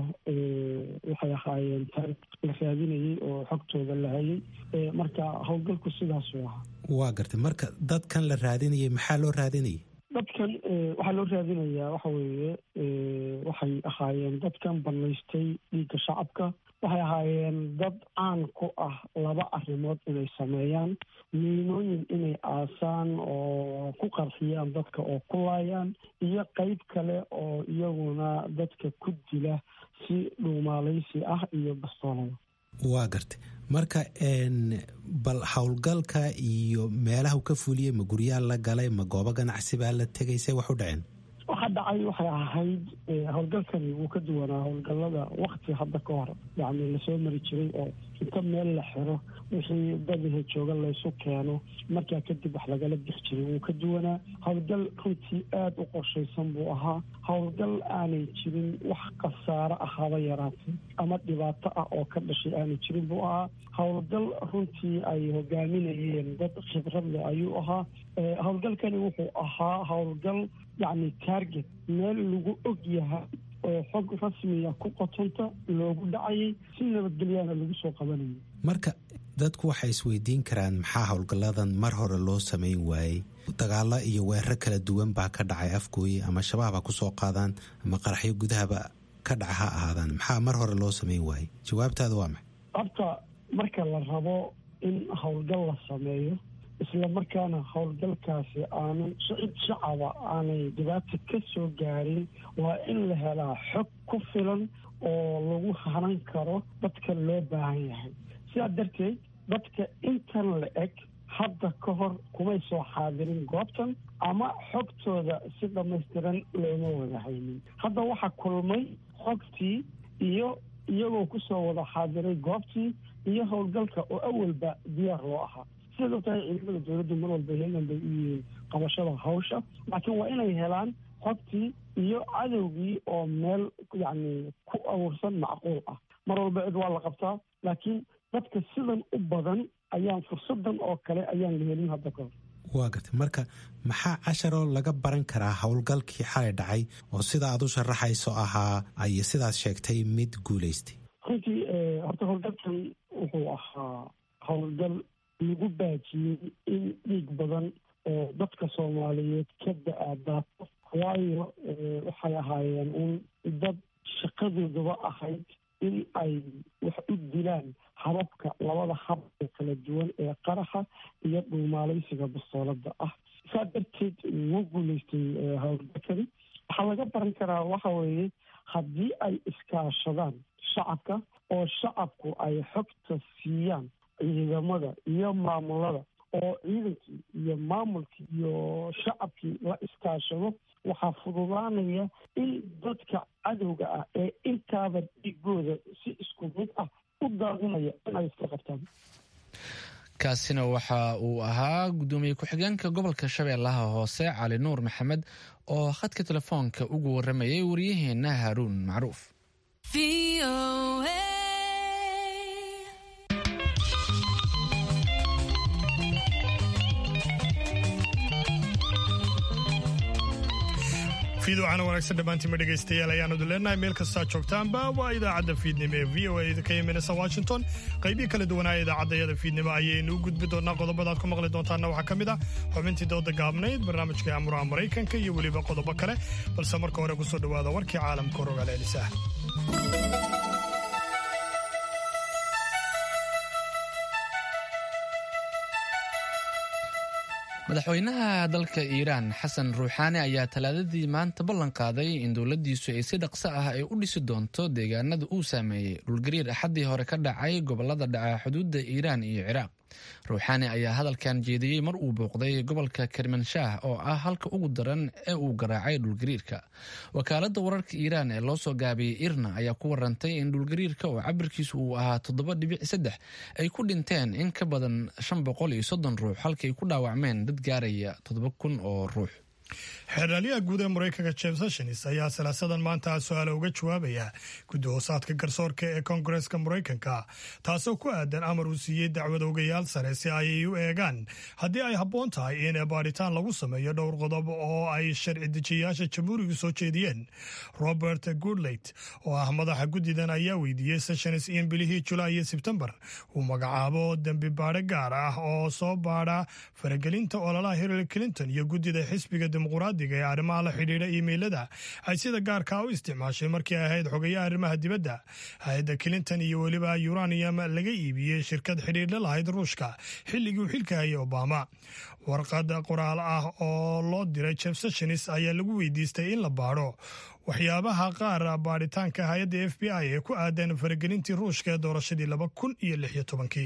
waxay ahaayeen taarikh la raadinayay oo xogtooda la hayay marka howlgalku sidaasuu ahaa waa gartay marka dadkan la raadinayay maxaa loo raadinayay dadkan waxaa loo raadinayaa waxa weeye waxay ahaayeen dadkan banaystay dhiigga shacabka waxay ahaayeen dad caan ku ah laba arrimood inay sameeyaan miinooyin inay aasaan oo ku qarxiyaan dadka oo ku laayaan iyo qeyb kale oo iyaguna dadka ku dila si dhuumaalaysi ah iyo bastoolada waa gartay marka bal howlgalka iyo meelaha u ka fuliyey ma guryaha la galay ma goobo ganacsi baa la tegay see wax u dhaceen waxa dhacay waxay ahayd howlgalkani wuu ka duwanaa howlgalada wakti hadda ka hor yacni lasoo mari jiray oo inta meel la xiro wixii dadaha jooga laysu keeno markaa kadib wax lagala bix jiray wuu ka duwanaa howlgal runtii aada u qorshaysan buu ahaa howlgal aanay jirin wax khasaaro ah haba yaraatay ama dhibaato ah oo ka dhashay aanay jirin buu ahaa howlgal runtii ay hogaaminayeen dad khibradle ayuu ahaa howlgalkani wuxuu ahaa howlgal yacni target meel lagu og yahay oo xog rasmiya ku qotonta loogu dhacayay si nabadgelyaana lagu soo qabanayay marka dadku waxay isweydiin karaan maxaa howlgalladan mar hore loo samayn waayey dagaalo iyo weeraro kala duwan baa ka dhacay afgooye ama shabaab ha ku soo qaadaan ama qaraxyo gudahaba ka dhaca ha ahaadaan maxaa mar hore loo samayn waayey jawaabtaada waa maxay horta marka la rabo in howlgal la sameeyo isla markaana howlgalkaasi aanu cid shacaba aanay dhibaata ka soo gaarin waa in la helaa xog ku filan oo lagu hanan karo dadka loo baahan yahay sidaa darteed dadka intan la eg hadda ka hor kumay soo xaadirin goobtan ama xogtooda si dhammaystiran looma wada haynin hadda waxaa kulmay xogtii iyo iyagoo kusoo wada xaadiray goobtii iyo howlgalka oo awalba diyaar loo ahaa sidaad og tahay ciidamada dowladdu mar walba heegan bay u yihiin qabashada hawsha laakiin waa inay helaan xogtii iyo cadowgii oo meel yacni ku abuursan macquul ah mar walba cid waa la qabtaa laakiin dadka sidan u badan ayaan fursadan oo kale ayaan la helin hadda ka hor waa gartay marka maxaa casharoo laga baran karaa howlgalkii xalay dhacay oo sida aad u sharaxayso ahaa ay sidaad sheegtay mid guulaystay runtii horta howlgalkan wuxuu ahaa howlgal lagu baajiyey in dhiig badan oo dadka soomaaliyeed ka da-a daato waayo waxay ahaayeen un dad shaqadoodaba ahayd in ay wax u dilaan hababka labada hab ee kala duwan ee qaraxa iyo dhuumaalaysiga bastoolada ah saa darteed wuu guulaystay howlgalkani waxaa laga baran karaa waxa weeye haddii ay iskaashadaan shacabka oo shacabku ay xogta siiyaan ciidamada iyo maamulada oo ciidankii iyo maamulkii iyo shacabkii la iskaashado waxaa fududaanaya in dadka cadowga ah ee intaaba dhiigooda si isku mid ah u daadinaya in ay iska qabtaan kaasina waxa uu ahaa guddoomiye ku-xigeenka gobolka shabeellaha hoose cali nuur maxamed oo khadka telefoonka ugu waramayay waryaheena haaruun macruuf fiidocana wanaagsan dhammaantiima dhegaystayaal ayaanadu leenahay meel kastaa joogtaanba waa idaacadda fiidnimo ee v o a ka imanaysa washington qaybii kala duwanaa idaacadayada fiidnimo ayaynu u gudbi doonaa qodobadaad ku maqli doontaana waxaa ka mid ah xubintii dooda gaabnayd barnaamijka amuraha maraykanka iyo weliba qodobo kale balse marka hore kusoo dhowaada warkii caalamka rogaal celisah madaxweynaha dalka iiraan xasan ruuxaani ayaa talaadadii maanta ballan qaaday in dowladdiisu ay si dhaqso ah ay u dhisi doonto deegaanada uu saameeyey dhulgariir axaddii hore ka dhacay gobolada dhaca xuduudda iiraan iyo ciraaq ruuxaani ayaa hadalkan jeediyey mar uu booqday gobolka kermanshaah oo ah halka ugu daran ee uu garaacay dhulgariirka wakaaladda wararka iiraan ee loo soo gaabiyey irna ayaa ku warantay in dhulgariirka oo cabirkiisu uu ahaa toddoba dhibic saddex ay ku dhinteen in ka badan shan boqol iyo soddon ruux halkay ku dhaawacmeen dad gaaraya toddoba kun oo ruux xeeraalyaha guud ee maraykanka james sessions ayaa salaasadan maanta su-aala uga jawaabaya guddi hoosaadka garsoorka ee koongareeska maraykanka taasoo ku aadan amar uu siiyey dacwad ogayaal sare si ay u eegaan haddii ay habboon tahay in baadhitaan lagu sameeyo dhowr qodob oo ay sharci dejiyayaasha jamhuurigu soo jeediyeen robert goodleyt oo ah madaxa guddidan ayaa weydiiyey sessions in bilihii julaay iyo sebtembar uu magacaabo dembi baadho gaar ah oo soo baadha faragelinta ololaha hillary clinton iyo guddida xisbiga dimuqraadiga ee arrimaha la xidhiidha iimeylada ay sida gaarkaa u isticmaashay markii ay ahayd xogayaha arrimaha dibadda hay-adda clinton iyo weliba uranium laga iibiyey shirkad xidhiidha lahayd ruushka xilligii uu xilka hayay obama warqad qoraal ah oo loo diray jeff sessions ayaa lagu weydiistay in la baadho waxyaabaha qaar baadhitaanka hay-adda f b i ee ku aadan faragelintii ruushka ee doorashadii laba kun iyo lix iyo tobankii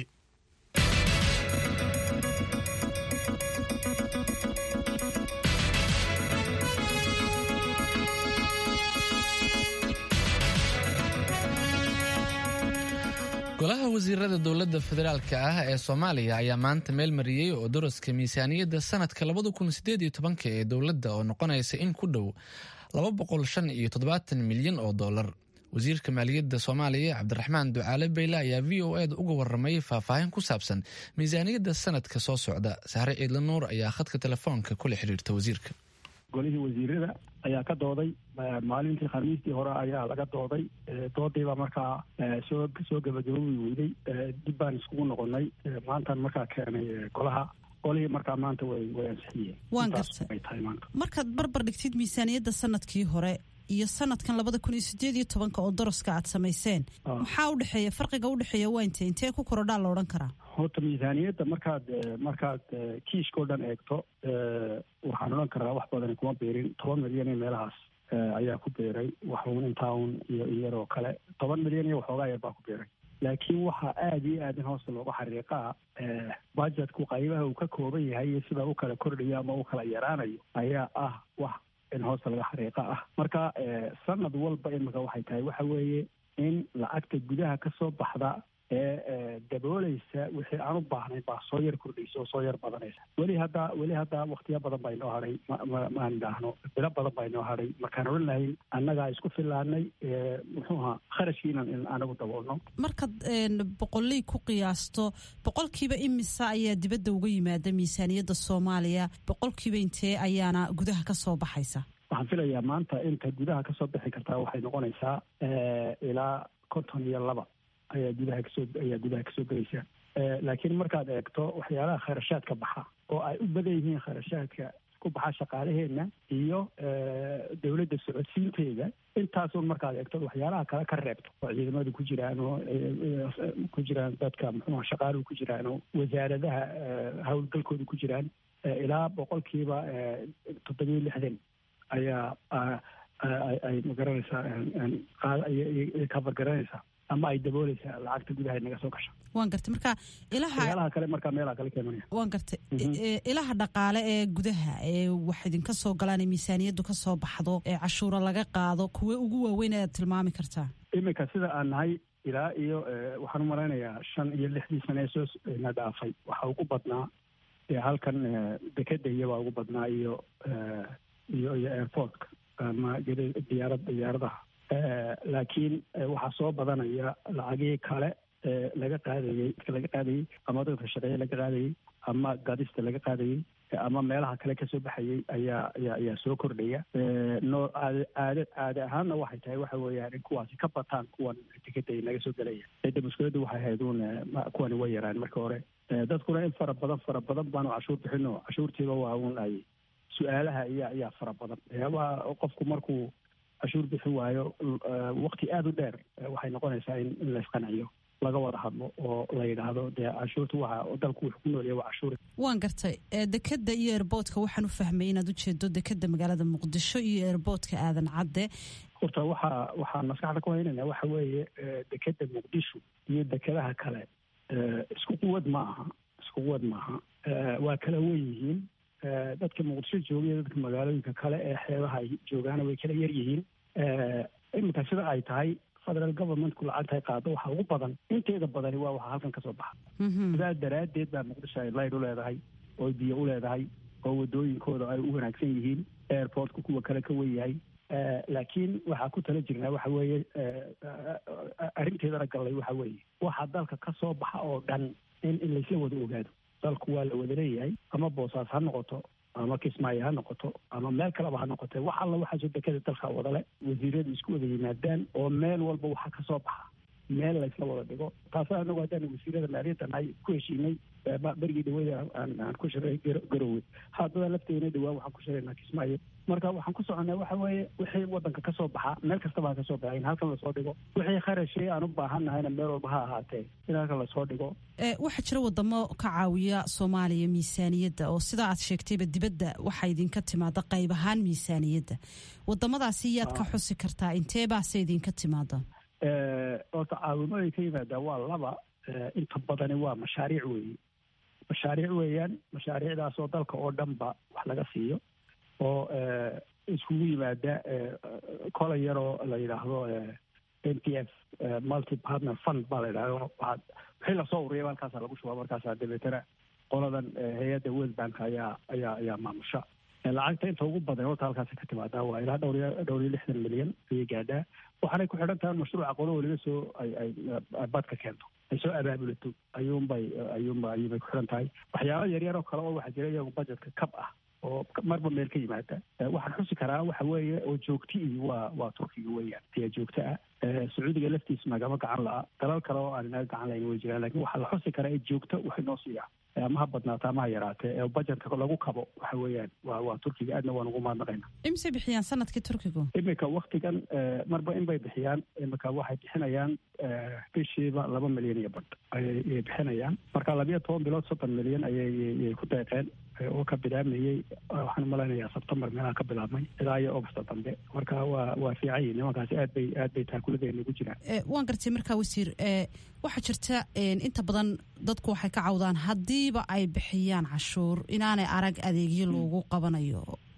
golaha wasiirada dowladda federaalka ah ee soomaaliya ayaa maanta meel mariyey oo daraska miisaaniyadda sanadka labada kun sideed iyo tobanka ee dowladda oo noqonaysa in ku dhow laba boqol shan iyo toddobaatan milyan oo dollar wasiirka maaliyadda soomaaliya cabdiraxmaan ducaale beyle ayaa v o eda uga waramay faahfaahin ku saabsan miisaaniyadda sanadka soo socda sahre ciidla nuur ayaa khadka telefoonka kula xiriirta wasiirka golihii wasiirada ayaa ka dooday maalintii khamiistii hore ayaa laga dooday doodiibaa markaa soo soo gabagabowi weyday dib baan iskugu noqonay maantaan markaa keenay golaha golihii markaa maanta way way ansixiyeen waan gartay tahay maanta markaad barbar dhigtid miisaaniyadda sanadkii hore iyo sanadkan labada kun iyo sideed iyo tobanka oo daraska aad samayseen maxaa udhexeeya farqiga udhexeeya waa intee intee ku korodhaa la odhan karaa horta miisaaniyadda markaad markaad kiishkao dhan eegto waxaan odhan karaa wax badani kuma beerin toban milyan iyo meelahaas ayaa ku beeray waxuun intaun iyo iyaroo kale toban milyan iyo waxoogaa yar baa ku beeray laakiin waxaa aada iyo aad in hoosta looga xariiqaa budgetku qaybaha uu ka kooban yahay iyo sida u kala kordhayo ama u kala yaraanayo ayaa ah wax in hoosta laga xariiqa ah marka sanad walba imika waxay tahay waxa weeye in lacagta gudaha ka soo baxda ee daboolaysa wixii aan u baahnayn baa soo yar kordhaysa oo soo yar badanaysa weli hadda weli hadda waktiyo badan baa inoo hadhay maan idhaahno bilo badan baa inoo hadhay markaan odhan lahayn annagaa isku filaanay muxuu ahaa kharashkii inaan anagu daboolno markaad boqoley ku qiyaasto boqolkiiba imisa ayaa dibadda uga yimaada miisaaniyadda soomaaliya boqolkiiba intee ayaana gudaha ka soo baxaysa waxaan filayaa maanta inta gudaha kasoo bixi kartaa waxay noqonaysaa ilaa konton iyo laba ayaa gudaha kasoo ayaa gudaha kasoo gelaysa laakiin markaad eegto waxyaalaha kharashaadka baxa oo ay u badan yihiin kharashaadka ku baxa shaqaalaheenna iyo dowladda socodsiinteeda intaasun markaad eegto waxyaalaha kale ka reebto oo ciidamadu ku jiraan oo ku jiraan dadka muxuuha shaqaaluhu ku jiraan oo wasaaradaha howlgalkooda ku jiraan ilaa boqolkiiba toddobiyo lixdan ayaa ay magaranaysaa cover garanaysaa ama ay dabooleysaa lacagta gudaha naga soo gasha waan gartay marka ilaha waxyaalaha kale markaa meelaha kale keenanaya waan gartay ilaha dhaqaale ee gudaha ee wax idinka soo galaan ee miisaaniyaddu ka soo baxdo ee cashuuro laga qaado kuwe ugu waaweyn ayaad tilmaami kartaa iminka sida aan nahay ilaa iyo waxaan u malaynayaa shan iyo lixdii sane ee soo na dhaafay waxaa ugu badnaa halkan dekeda iyobaa ugu badnaa iyo iyo iyo airportka ama diyaarad diyaaradaha laakiin waxaa soo badanaya lacagii kale laga qaadayey laga qaadayey ama dadka shaqeeye laga qaadayey ama gadista laga qaadayey ama meelaha kale kasoo baxayey ayaa ayaa ayaa soo kordhaya noo aad aada caade ahaanna waxay tahay waxa weeyaan in kuwaasi ka bataan kuwan tikada naga soo gelaya cidda mushkiladu waxay ahayd uun kuwani way yaraan marka hore dadkuna in fara badan fara badan baanu cashuur bixino cashuurtiiba waa uun ay su-aalaha ayaa ayaa fara badan waa qofku markuu cashuur bixin waayo wakti aada u dheer waxay noqonaysaa in in laysqanciyo laga wada hadlo oo la yidhaahdo dee cashuurta waxa dalku wuxuu ku noolyahay waa cashuur waan gartay dekeda iyo airboodka waxaan u fahmay inaad ujeedo dekeda magaalada muqdisho iyo airboodka aadan cadde horta waxaa waxaan maskaxda ku haynayna waxa weeye dekeda muqdisho iyo dekedaha kale isku quwad ma aha isku quwad maaha waa kala wen yihiin dadka muqdisho jooga dadka magaalooyinka kale ee xeebaha ay joogaana way kala yar yihiin iminka sida ay tahay federal governmentku lacagta ay qaado waxa ugu badan inteeda badani waa waxa halkan kasoo baxa sidaa daraaddeed baa muqdisho ay layd u leedahay oo biyo u leedahay oo wadooyinkooda ay u wanaagsan yihiin airportku kuwa kale ka wen yahay laakiin waxaa ku tala jirnaa waxa weeye arrinteedana gallay waxa weeye waxa dalka ka soo baxa oo dhan in in laysla wada ogaado dalku waa la wada leeyahay ama boosaas ha noqoto ama kismaayo ha noqoto ama meel kaleba ha noqote wax alla waxaasoo dekada dalka wadale wasiiradu isku wada yimaadaan oo meel walba waxa ka soo baxa meel laysla wada dhigo taasa anagu haddaan wasiirada maaliyadda nahay ku heshiinay berigii dhawada aan ku shiray garowe haddada lafteena dhawaan waxaan ku shiraynaa kismaayo marka waxaan ku soconaa waxa weeye wixii wadanka kasoo baxa meel kastaba ha kasoo baxa in halkan lasoo dhigo wixii kharashii aan u baahan nahayna meel walba ha ahaatee in halkan lasoo dhigo waxaa jira wadamo ka caawiya soomaaliya miisaaniyadda oo sidaa aad sheegtayba dibadda waxaa idinka timaada qayb ahaan miisaaniyadda wadamadaasi yaad ka xusi kartaa intee baase idinka timaada horta caawimooyin ka yimaada waa laba inta badani waa mashaariic weeye mashaariic weeyaan mashaariicdaasoo dalka oo dhanba wax laga siiyo oo iskugu yimaada kola yaroo la yidhaahdo n p f multi partner fund baa la yidhahdo waxaad wixii lasoo ururiyaba halkaasaa lagu shubaa markaasaa dabeetana qoladan hay-adda world bank ayaa ayaa ayaa maamusha lacagta inta ugu badan horta halkaasi ka timaadaa waa ilaa dhowr iyo dhowr iyo lixdan milyan ayay gaadhaa waxaanay ku xidhan tahay mashruuca qolo waliba soo ay ay badka keento ay soo abaabulato ayuunbay ayuunba ayuunbay ku xidhan tahay waxyaaba yaryar oo kale oo waxaa jira iyagu budgetka kab ah oo marba meel ka yimaada waxaan xusi karaa waxa weeye oo joogti ii waa waa turkiga weeyaan ayaa joogto ah sacuudiga laftiisa nagama gacan la'a dalal kale oo aan inaga gacan lahayn way jiraan lakin waxaa la xusi karaa ee joogto waxay noo siiyaa ama ha badnaata ama ha yaraatee ee budgetka lagu kabo waxa weeyaan waa waa turkiga aadna waan ugu mahadnaqayna imise bixiyaan sanadkii turkigu iminka waktigan marba in bay bixiyaan iminka waxay bixinayaan bishiiba laba milyan iyo badh ayay bixinayaan marka labiyo toban bilood soddon milyan ayay ku deeqeen oo ka bilaabmayey waxaan umalaynayaa sebtembar meelaha ka bilaabmay ilaa iyo augusta dambe marka waa waa fiican yihin nimankaasi aad bay aad bay taakuladeenna ugu jiraan waan gartay markaa wasiir waxaa jirta inta badan dadku waxay ka cawdaan haddiiba ay bixiyaan cashuur inaanay arag adeegyo loogu qabanayo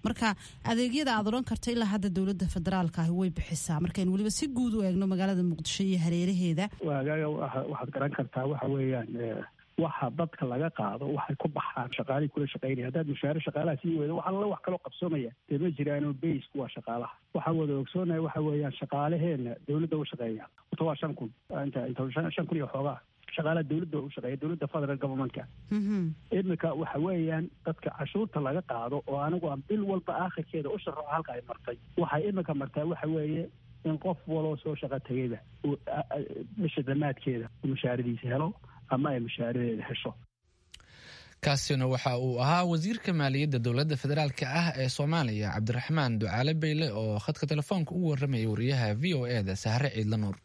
marka adeegyada aad odhan karta ilaa hadda dowladda federaalka ahi way bixisaa markaynu weliba si guud u eegno magaalada muqdisho iyo hareeraheeda waagaaga waxaad garan kartaa waxa weeyaan waxa dadka laga qaado waxay ku baxaan shaqaalihii kula shaqaynaya haddaad mushaare shaqaalaha sii weydo waxa alla wax kaloo qabsoomaya dee ma jiraano baysku waa shaqaalaha waxaa wada ogsoonahay waxa weeyaan shaqaalaheena dowladda u shaqeeya horta waa shan kun inta inta shan kun iyo xoogaa shaqaalaha dowladda u shaqeeya dowladda federal governmentka iminka waxa weeyaan dadka cashuurta laga qaado oo anigu aan bil walba aakhirkeeda u sharaxo halka ay martay waxay iminka martaa waxa weeye in qof waloo soo shaqo tegayba bisha dhammaadkeeda uu mushaaradiisa helo ama ay mushaaradeeda hesho kaasina waxa uu ahaa wasiirka maaliyadda dowladda federaalk ah ee soomaaliya cabdiraxmaan ducaale beyle oo khadka telefoonka ugu warramayay wariyaha v o e da sahre ciidla nuur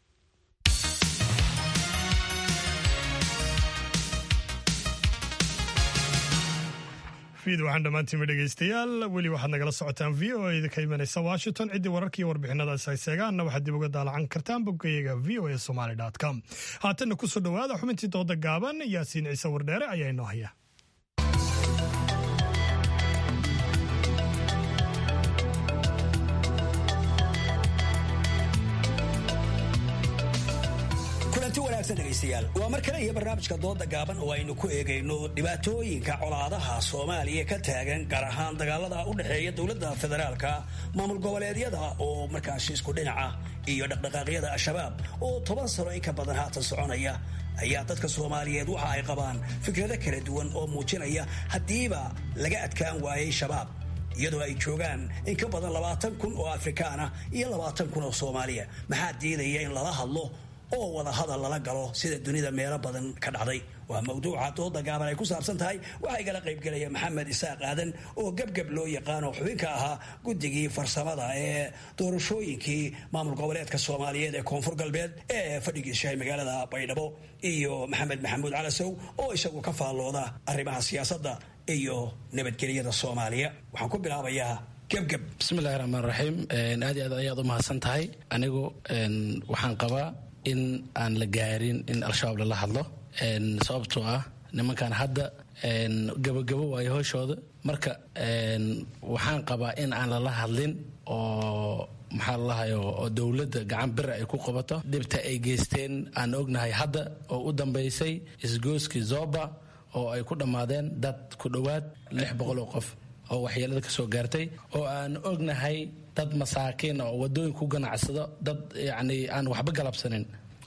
fiid waxaan dhammaantiinba dhegaystayaal weli waxaad nagala socotaan v o eda ka imanaysa washington ciddii wararkaiyo warbixinadaas ay seegaanna waxaad dib uga daalacan kartaan boggayaga v o a somaly com haatanna kusoo dhowaada xubintii dooda gaaban yaasiin ciise wardheere ayaa inoo haya kulanti wanaagsan dhegaystayaal waa mar kale iyo barnaamijka dooda gaaban oo aynu ku eegayno dhibaatooyinka colaadaha soomaaliya ka taagan gaar ahaan dagaalada u dhexeeya dowladda federaalka maamul goboleedyada oo markaasi isku dhinaca iyo dhaqdhaqaaqyada al-shabaab oo toban sano in ka badan haatan soconaya ayaa dadka soomaaliyeed waxa ay qabaan fikrado kala duwan oo muujinaya haddiiba laga adkaan waayay shabaab iyadoo ay joogaan in ka badan labaatan kun oo afrikaan ah iyo labaatan kun oo soomaaliya maxaa diidaya in lala hadlo oo wada hadal lala galo sida dunida meelo badan ka dhacday waa mawduuca dooda gaaban ay ku saabsan tahay waxaa igala qaybgelaya maxamed isaaq aadan oo gebgeb loo yaqaan oo xubinka ahaa guddigii farsamada ee doorashooyinkii maamul goboleedka soomaaliyeed ee koonfur galbeed ee fadhigiishahay magaalada baydhabo iyo maxamed maxamuud calasow oo isagu ka faallooda arrimaha siyaasadda iyo nabadgelyada soomaaliya waxaan ku bilaabayaa gebgeb bismillahi raxmaan raxiim aad iyo aad ayaad u mahadsan tahay anigu waxaan qabaa in aan la gaarin in al-shabaab lala hadlo sababtoo ah nimankan hadda gabogabo waayo hooshooda marka waxaan qabaa in aan lala hadlin oo maxaa lalahayo oo dowladda gacan bira ay ku qabato dhibta ay geysteen aan ognahay hadda oo u dambaysay isgooskii zoba oo ay ku dhammaadeen dad ku dhowaad lix boqol oo qof oo waxyeelada ka soo gaartay oo aan ognahay dad masaakiin oo wadooyin ku ganacsado dad yacni aan waxba galabsanin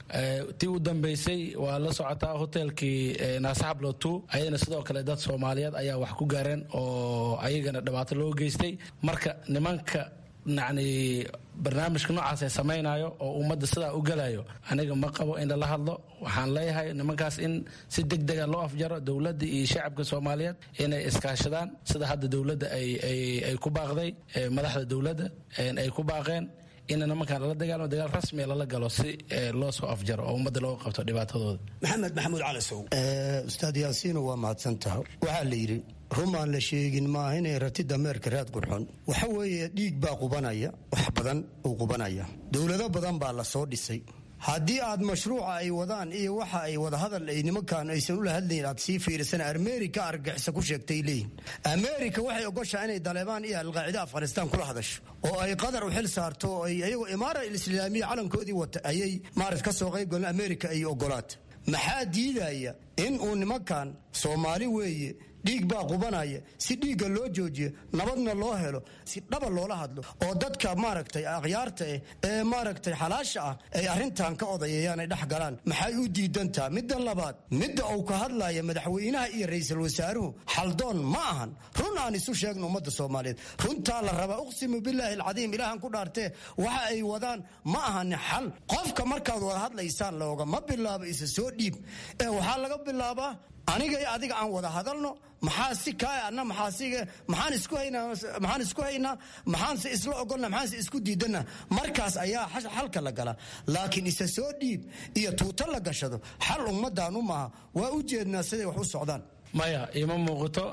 tii u dambaysay waa la socotaa hotelkii naasaxablotu ayadana sidoo kale dad soomaaliyeed ayaa wax ku gaareen oo ayagana dhibaato loo geystay marka nimanka yacni barnaamijka noocaas ay samaynayo oo ummadda sidaa u galayo aniga ma qabo in lala hadlo waxaan leeyahay nimankaas in si deg dega loo afjaro dowladda iyo shacabka soomaaliyeed inay iskaashadaan sida hadda dowladda ay ku baaqday madaxda dowladda ay ku baaqeen in nimankan lala dagaalamo dagaal rasmiya lala galo si loo soo afjaro oo ummadda looga qabto dhibaatadooda maxamed maxamuud calasow ustaad yaasiino waa mahadsantaha waxaa la yidhi rumaan la sheegin maaha inay rati dameerka raad qurxon waxa weeye dhiig baa qubanaya wax badan uu qubanaya dowlado badan baa la soo dhisay haddii aad mashruuca ay wadaan iyo waxa ay wadahadal ay nimankan aysan ula hadlayn aad sii fiirisana amerika argagixisa ku sheegtay leeyihin amerika waxay ogoshaa inay daleebaan iyo alqaacida afghanistaan kula hadasho oo ay qadar u xil saarto oo ay iyagoo imaara alislaamiya calankoodii wata ayay maarat ka soo qayb galeen amerika ay ogolaata maxaa diidaya in uu nimankan soomaali weeye dhiig baa qubanaya si dhiigga loo joojiyo nabadna loo helo si dhaba loola hadlo oo dadka maaragtay akhyaarta eh ee maaragtay xalaasha ah ay arrintan ka odayayaan ay dhex galaan maxay u diidantaa midda labaad midda uu ka hadlaya madaxweynaha iyo ra'iisul wasaaruhu xaldoon ma ahan run aan isu sheegno ummadda soomaaliyeed runtaa la rabaa uqsimu bilaahi alcadiim ilaahan ku dhaartee waxa ay wadaan ma ahani xal qofka markaad wada hadlaysaan looga ma bilaabo isa soo dhiib ee waxaa laga bilaabaa aniga iyo adiga aan wada hadalno maxaa si kaa anna maxaasig maxaan isku haynaa maxaan isku haynaa maxaanse isla ogolna maxaanse isku diidana markaas ayaa xalka la galaa laakiin isa soo dhiib iyo tuuto la gashado xal ummaddaanu maaha waa u jeednaa siday wax u socdaan maya ima muuqato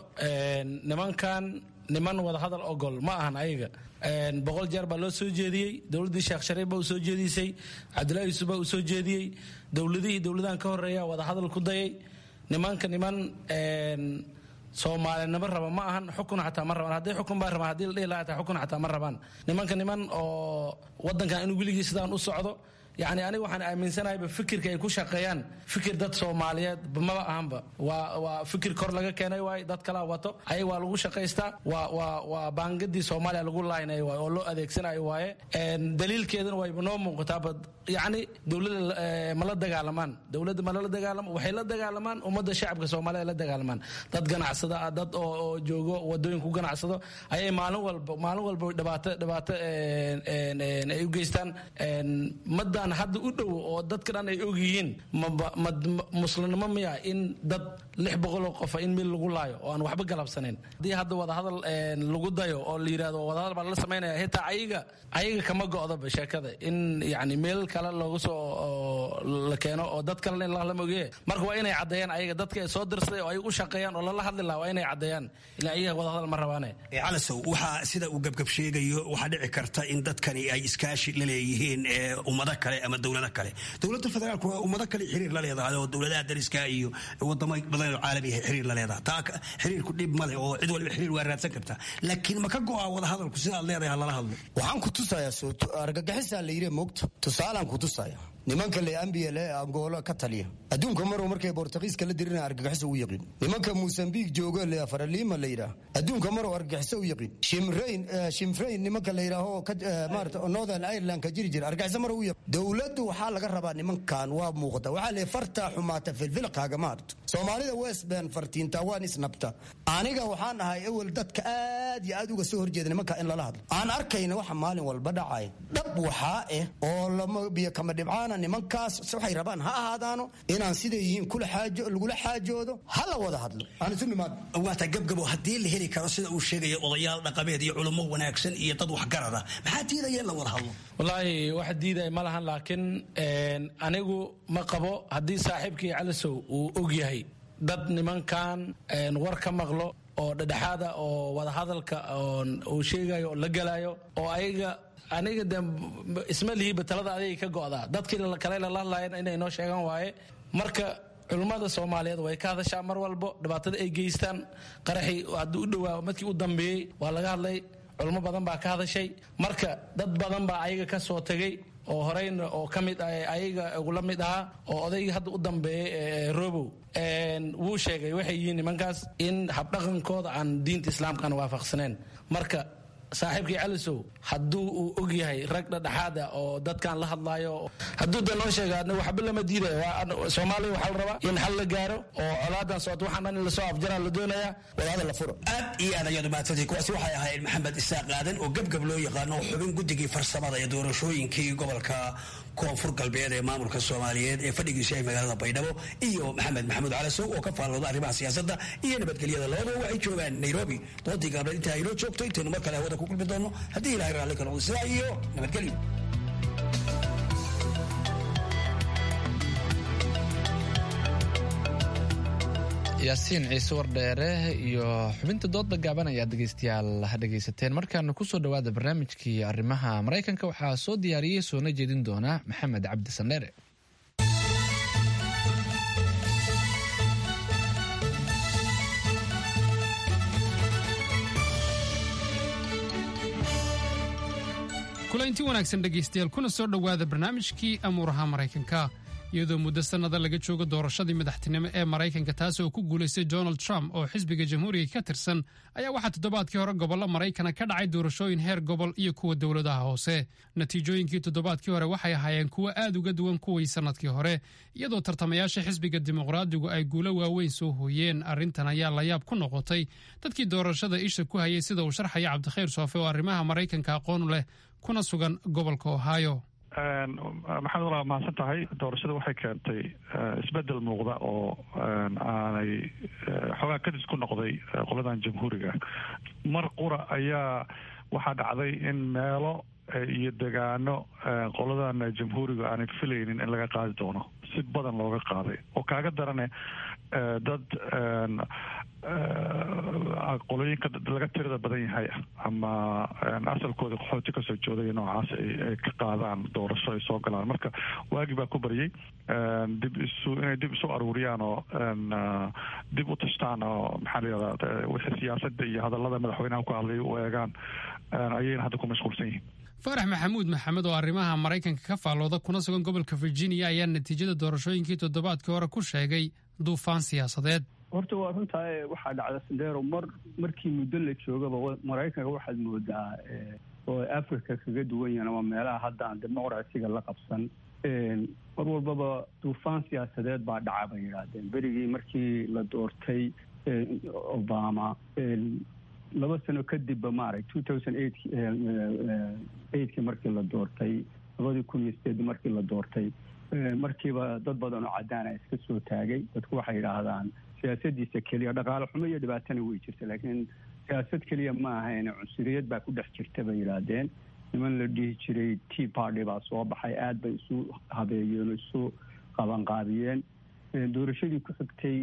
nimankan niman wadahadal ogol ma ahan ayaga boqol jeer baa loo soo jeediyey dowladdii sheekh shariif baa u soo jeedisay cabdullahi yuusuf baa u soo jeediyey dowladihii dowladahan ka horeeya wadahadal ku dayay nimanka niman soomaalinimo raba ma ahan xukun xataa ma rabaan haddii xukun baa rabaan haddii la dhihi lahaa xataa xukun xataa ma rabaan nimanka niman oo waddankan inuu weligii sidaan u socdo yacni aniga waxaan aaminsanahayba fikirka ay ku shaqeeyaan fikir dad soomaaliyeed maba ahanba waa waa fikir kor laga keenay waaye dad kalaa wato ayaga waa lagu shaqaystaa waa waa waa baangadii soomaaliya lagu laaynayo waaye oo loo adeegsanayo waaye daliilkeedana wayba noo muuqataaba yacni dowladda ma la dagaalamaan dowladda ma lala dagaalamo waxay la dagaalamaan ummadda shacabka soomaaliya la dagaalamaan dad ganacsada ah dad oo oo joogo wadooyin ku ganacsado ayay maalin walba maalin walba dhibaato dhibaato ay u geystaan madda hadda u dhow oo dadka dhan ay og yihiin muslimnimo miya in dad lix boqoloo qofa in mil lagu laayo oo aan waxba galabsanayn haddii hadda wadahadal lagu dayo oo la yidhahdo wadahadal baa lala samaynaya xitaa ayaga ayaga kama go'daba sheekada in yani meel kale loogu soo la keeno oo dad kalena in lala mogeeye marka waa inay caddeeyaan ayaga dadka ay soo dirsaday oo ay u shaqeeyaan oo lala hadli lahaa waa inay caddeeyaan ilaa ayaga wadahadal ma rabaane calasow waxaa sida uu gebgab sheegayo waxaa dhici karta in dadkani ay iskaashi la leeyihiin ummado kale ama dowlado kale dowladda federaalku waa ummado kale xiriir la leedahay oo dowladaha dariska iyo wadamo badan oo caalamiga xiriir la leedahay taa xiriirku dhib male oo cid waliba xiriir waa raadsan kartaa laakiin ma ka go'a wada hadalku sidaad leedahay ha lala hadlo waxaan ku tusayaa argagixisaa la yidhi moogta tusaalaan ku tusaya nimanka le ambl ee angoolo ka taliya adduunka maruu markay bortugiiska la dirina argagixiso u yaqiin nimanka mosambiq joogo le faraliima la yidhaah adduunka maruu argagixiso u yaqiin shimrayn shimfrayn nimanka la yidhaaho maarata northern ireland ka jiri jira argagixiso maruu u yaqiin dowladdu waxaa laga rabaa nimankan waa muuqda waxaa le fartaa xumaata filfilqaaga maarto soomaalida westban fartiinta waan isnabta aniga waxaan ahay ewel dadka aad iyo aad uga soo horjeeda nimanka in lala hadlo aan arkayna waxa maalin walba dhacaya dhab waxaa ah oo lama biyo kama dhibcaan nimankaas waxay rabaan ha ahaadaano inaan siday yihiin lagula xaajoodo ha la wada hadlo aan isu nimaad waata gabgabo haddii la heli karo sida uu sheegaya odayaal dhaqameed iyo culummo wanaagsan iyo dad waxgarada maxaa diidaya in la wada hadlo wallaahi wax diidaya ma lahan laakiin anigu ma qabo haddii saaxiibkii calisow uu og yahay dad nimankan war ka maqlo oo dhedhexaada oo wadahadalka uu sheegayo oo la galayo oo ayaga aniga de isma lihiba talada adayga ka go'daa dadkii kale lala hadlayan inay noo sheegan waaye marka culummada soomaaliyeed way ka hadashaa mar walbo dhibaatada ay geystaan qaraxii haddii u dhowaa madkii u dambeeyey waa laga hadlay culummo badan baa ka hadashay marka dad badan baa ayaga ka soo tegay oo horeyna oo ka mid ayaga ugula mid ahaa oo odaygii hadda u dambeeyey robow wuu sheegay waxay yihiin nimankaas in habdhaqankooda aan diinta islaamkaan waafaqsaneen marka saaxiibkii calisow hadduu uu og yahay rag dhadhexaada oo dadkan la hadlaayo hadduu de noo sheega waxba lama diidayo soomaaliya waxaa la rabaa in xal la gaaro oo colaadan socota waxaan dhan in lasoo afjaraa la doonaya wadaada la furo aad iyo aad ayaad umahadsantay kuwaasi waxay ahayd maxamed isaaq aadan oo gebgab loo yaqaano oo xubin guddigii farsamada ee doorashooyinkii gobolka koonfur galbeed ee maamulka soomaaliyeed ee fadhigiisu ay magaalada baydhabo iyo maxamed maxamuud calasow oo ka faallooda arrimaha siyaasadda iyo nabadgelyada labadaba waxay joogaan nairobi doodii gaableed intaa inoo joogto intaynu mar kale hawada ku kulmi doono haddii ilahay raalli ka noqdo sidaa iyo nabadgelyo yaasiin ciise wardheere iyo xubinta doodda gaaban ayaad dhegeystayaal dhegeysateen markaana kusoo dhowaada barnaamijkii arrimaha maraykanka waxaa soo diyaariyey soona jeedin doona maxamed cabdi sandheere kulanti wanaagsan dhegaystayaal kuna soo dhowaada barnaamijkii amuuraha maraykanka iyadoo muddo sannada laga joogo doorashadii madaxtinimo ee maraykanka taas oo ku guulaystay donald trump oo xisbiga jamhuuriga ka tirsan ayaa waxaa toddobaadkii hore gobollo maraykana ka dhacay doorashooyin heer gobol iyo kuwa dowladaha hoose natiijooyinkii toddobaadkii hore waxay ahaayeen kuwo aad uga duwan kuwii sannadkii hore iyadoo tartamayaasha xisbiga dimuqraadigu ay guulo waaweyn soo hooyeen arrintan ayaa layaab ku noqotay dadkii doorashada isha ku hayay sida uu sharxaya cabdikhayr soofe oo arrimaha maraykanka aqoon leh kuna sugan gobolka ohio maxamed walaa mahadsan tahay doorashada waxay keentay isbedel muuqda oo aanay xoogaa kadis ku noqday qoladan jamhuuriga mar qura ayaa waxaa dhacday in meelo iyo degaano qoladan jamhuuriga aanay filaynin in laga qaadi doono si badan looga qaaday oo kaaga darane dad qolooyinka laga tirada badan yahay ama asalkooda qaxooti kasoo jooday noocaas ay ka qaadaan doorasho ay soo galaan marka waagi baa ku baryay dib isu inay dib isu aruuriyaan oo dib u tashtaan oo maxaa la yihahdaa wixii siyaasada iyo hadallada madaxweynaha ku hadlay u eegaan ayayna hadda ku mashquulsan yihiin faarax maxamuud maxamed oo arrimaha maraykanka ka faallooda kuna sugan gobolka virginia ayaa natiijada doorashooyinkii toddobaadkii hore ku sheegay duufaan siyaasadeed horta waa runtaa waxaa dhacda sandero mar markii muddo la joogaba maraykanka waxaad moodaa oo africa kaga duwan yahan ama meelaha hadda aan dimuqraasiga la qabsan mar walbaba duufaan siyaasadeed baa dhaca bay yidhaahdeen berigii markii la doortay obama laba sano kadibba maarag two thousand eight eigtkii markii la doortay labadii kun iyo sideed markii la doortay markiiba dad badan oo cadaana iska soo taagay dadku waxay yidhaahdaan siyaasadiisa keliya dhaqaale xumo iyo dhibaatana way jirta laakiin siyaasad keliya ma ahayn cunsuriyad baa ku dhex jirta bay yidhaahdeen niman la dhihi jiray tea party baa soo baxay aad bay isu habeeyeen oo isu qabanqaabiyeen doorashadii ku xigtay